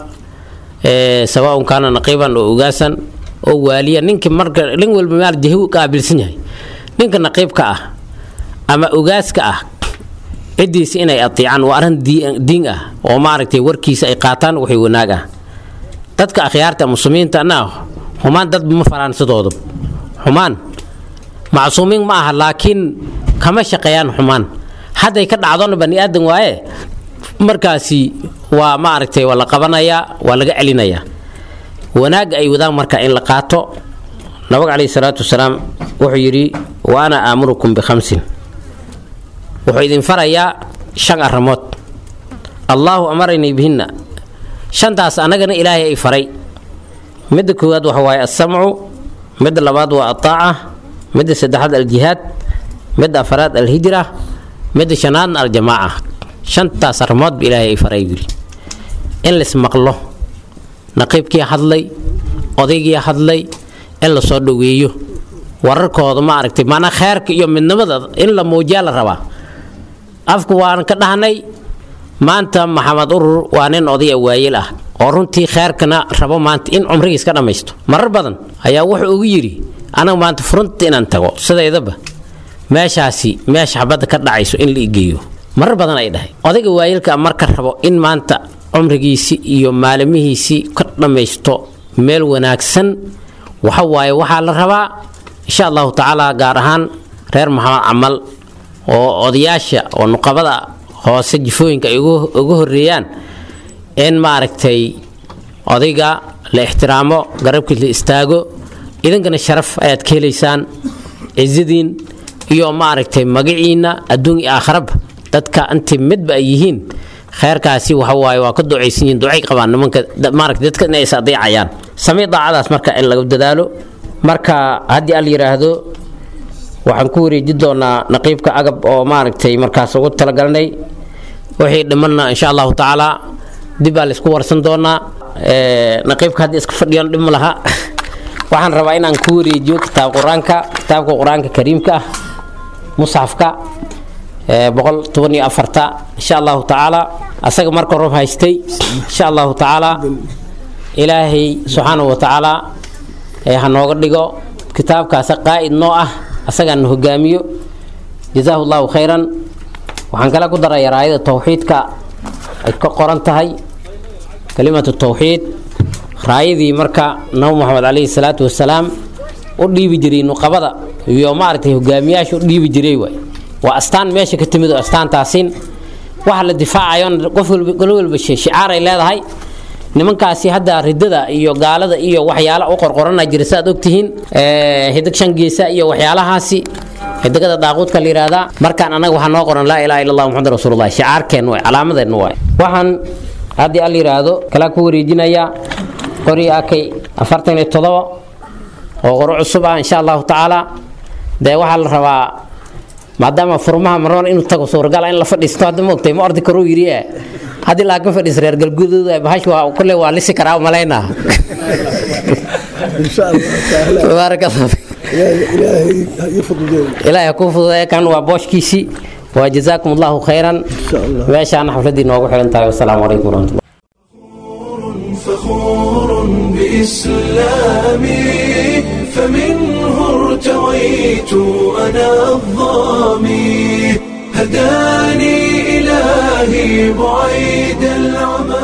sawaaun kaana naqiiban oo ogaasan oo waaliya ninkii marka nin walba maal jahi qaabilsan yahay ninka naqiibka ah ama ogaaska ah ciddiisa inay atiicaan waa arrin diin ah oo maaragtay warkiisa ay qaataan wixii wanaag ah dadka akhyaarta muslimiinta na xumaan dad ma faraan sidooda xumaan macsuumiin ma aha laakiin kama shaqeeyaan xumaan hadday ka dhacdona bani aadan waaye markaasi waa maaragtay waa la qabanayaa waa laga celinayaa wanaagga ay wadaan marka in la qaato nabiga calayhi salaatu wasalaam wuxuu yidhi wa ana aamurukum bikhamsin wuxuu idin farayaa shan arrimood allaahu amaranii bihinna shantaas annagana ilaahay ay faray midda koowaad waxa waaye alsamcu midda labaad waa altaaca midda saddexaad aljihaad midda afaraad alhijra midda shanaadna aljamaaca shantaas arrimoodba ilaahay ay faray yidhi in laismaqlo naqiibkii hadlay odaygii hadlay in la soo dhoweeyo wararkooda ma aragtay maanaa kheerka iyo midnimada in la muujiyaa la rabaa afku waan ka dhahnay maanta maxamed urur waa nin odaya waayeel ah oo runtii kheerkana rabo maanta in cumrigiis ka dhammaysto marar badan ayaa wuxuu ugu yidhi anaga maanta furunta inaan tago sidaydaba meeshaasi meesha xabadda ka dhacayso in la igeeyo marar badan ay dhahay odayga waayeelka marka rabo in maanta cumrigiisii iyo maalimihiisii ka dhammaysto meel wanaagsan waxa waaye waxaa la rabaa insha allahu tacaala gaar ahaan reer maxamed camal oo odayaasha oo nuqabada hoose jifooyinka ay uga horeeyaan in maaragtay odayga la ixtiraamo garabkii la istaago idinkana sharaf ayaad ka helaysaan cizadiin iyo maaragtay magaciinna adduun iyo aakharaba dadka intii midba ay yihiin kheerkaasi waxa waaye waa ka ducaysan yihiin ducay qabaan nimanka maaragtay dadka inay is adeecayaan samee daacadaas marka in laga dadaalo marka haddii al yidhaahdo waxaan ku wareeji doonaa naqiibka agab oo maaragtay markaas ugu talagalnay wixii dhimanna insha allahu tacaala dib baa laysku warsan doonaa naqiibka haddii iska fadhiyan dhib ma laha waxaan rabaa inaan ku wareejiyo kitaab qur-aanka kitaabka qur-aanka kariimka ah musxafka boqol toban iyo afarta insha allahu tacaala asaga marka rob haystay insha allahu tacaala ilaahay subxaanahu wa tacaala ha nooga dhigo kitaabkaasa qaa'id noo ah asagaan hogaamiyo jazaahu llahu khayran waxaan kale ku daraya raayada towxiidka ay ka qoran tahay kalimatu towxiid raayadii marka nabi moxamed calayhi salaatu wasalaam u dhiibi jiray nuqabada iyo maaragtay hogaamiyaasha u dhiibi jiray waay waa astaan meesha ka timid oo astaantaasin waxa la difaacayo qof walba golo walba shicaar ay leedahay nimankaasi hadda ridada iyo gaalada iyo waxyaala u qorqorana jira saaad ogtihiin hidig shan geesa iyo waxyaalahaasi xidigada daaquudka la yidhaahdaa markaan annaga waxaa noo qoran laa ilaha illa allah muxamad rasuulullah shicaarkeen waay calaamadeen waay waxaan haddii al yidhaahdo kalaa ku wareejinaya qori akay afartan iyo todoba oo qoro cusub ah insha allahu tacaala dee waxaa la rabaa maadaama furmaha marwan inuu tago suuragal in la fadhiisto hadda ma ogtay ma ordi karuu yidhi eh haddii laakin fadhiis reer galgudooda bahash waa kulle waa lisi karaa malaynaa baarak allah ilaahay ha kuu fududeeya kan waa booshkiisii waa jazaakum allahu khayran meeshaana xafladdii noogu xiran tahay wasalaamu calaykum waraxmatullah فخور بإسلامي فمنه ارتويت أنا الظامي هداني إلهي بعيد العمى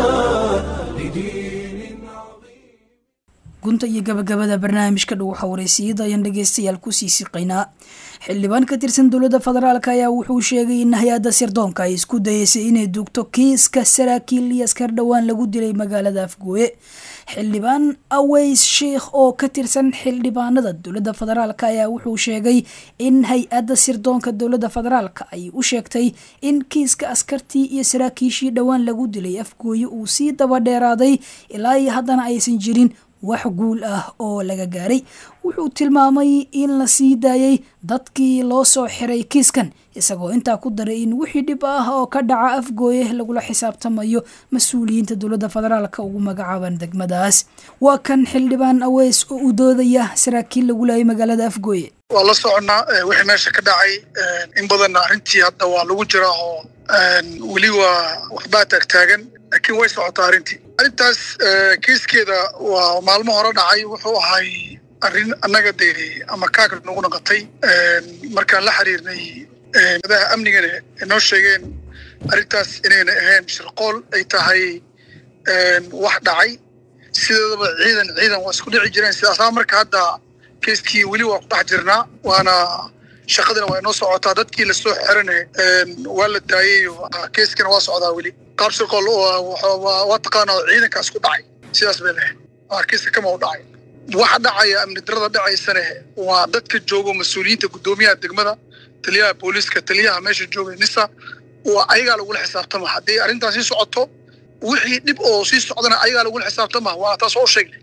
gunta iyo gabagabada barnaamijka dhow xawareysiyada ayaan dhegeystayaal kusii siqaynaa xildhibaan ka tirsan dowladda federaalk ayaa wuxuu sheegay in hay-adda sirdoonka ay isku dayeysay inay duugto kiiska saraakiil iyo askar dhowaan lagu dilay magaalada afgooye xildhibaan aweys sheikh oo ka tirsan xildhibaanada dowladda federaalk ayaa wuxuu sheegay in hay-adda sirdoonka dowladda federaalk ay u sheegtay in kiiska askartii iyo saraakiishii dhowaan lagu dilay afgooye uu sii daba dheeraaday ilaa iyo haddana aysan jirin wax guul ah oo laga gaaray wuxuu tilmaamay in la sii daayay dadkii loo soo xiray kiiskan isagoo intaa ku daray in wixii dhib ah oo ka dhaca afgooye lagula xisaabtamayo mas-uuliyiinta dowladda federaalka ugu magacaaban degmadaas waa kan xildhibaan aweys oo u doodaya saraakiil lagu laayay magaalada afgooye waa la soconnaa wixii meesha ka dhacay in badanna arrintii hadda waa lagu jiraa oo weli waa waxbaa taagtaagan laakiin way socotaa arrintii arrintaas kiiskeeda waa maalmo hore dhacay wuxuu ahay arrin annaga dee ama kaaka nagu naqatay markaan la xiriirnay madaha amnigana inoo sheegeen arrintaas inayna ahayn shirqool ay tahay wax dhacay sideedaba ciidan ciidan waa isku dhici jireen sidaasaa marka hadda kiiskii weli waa ku dhex jirnaa waana shaqadina waa inoo socotaa dadkii lasoo xirane waa la daayey kiiskina waa socdaa weli qaab shirqool waa taqaanaa ciidankaas ku dhacay sidaas bay lahayd kiiska kama u dhacay waxa dhacaya amni darada dhacaysane waa dadka joogo mas-uuliyiinta guddoomiyaha degmada taliyaha booliiska taliyaha meesha jooga nisa waa ayagaa lagula xisaabtama haddii arrintaas sii socoto wixii dhib oo sii socdana ayagaa lagula xisaabtama waa taas oo sheegnay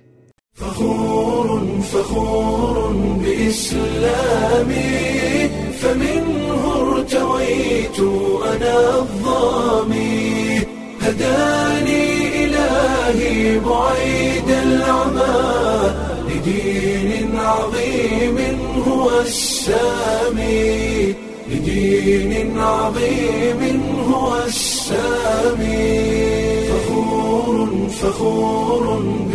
فخور بإسلامي فمنه ارتويت أنا الظامي هداني إلهي بعيد العمى لدين عظيم هو السامي لدين عظيم هو السامي فخور فخور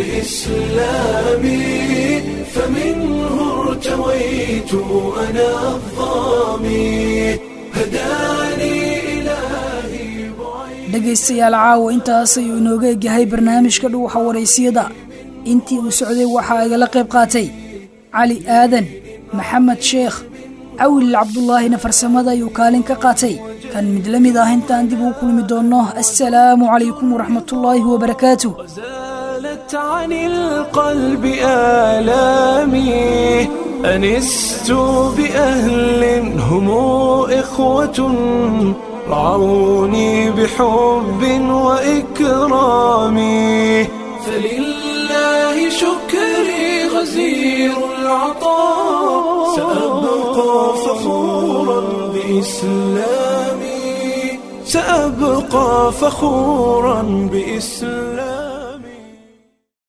بإسلامي فمنه ارتويت أنا الظامي هداني إلهي dhegaystayaal caawa intaas ayuu inooga egyahay barnaamijka dhuuxa waraysiyada intii uu socday waxaa igala qayb qaatay cali aadan maxamed sheekh cawil cabdulaahina farsamada ayuu kaalin ka qaatay kan mid la mid ah intaan dib ugu kulmi doonno assalaamu calaykum waraxmatullaahi wabarakaatu زالت عن القلب آلامي أنست بأهل هم إخوة رعوني بحب وإكرام فلله شكري غزير العطاء سأبقى فخورا بإسلامي سأبقى فخورا بإسلامي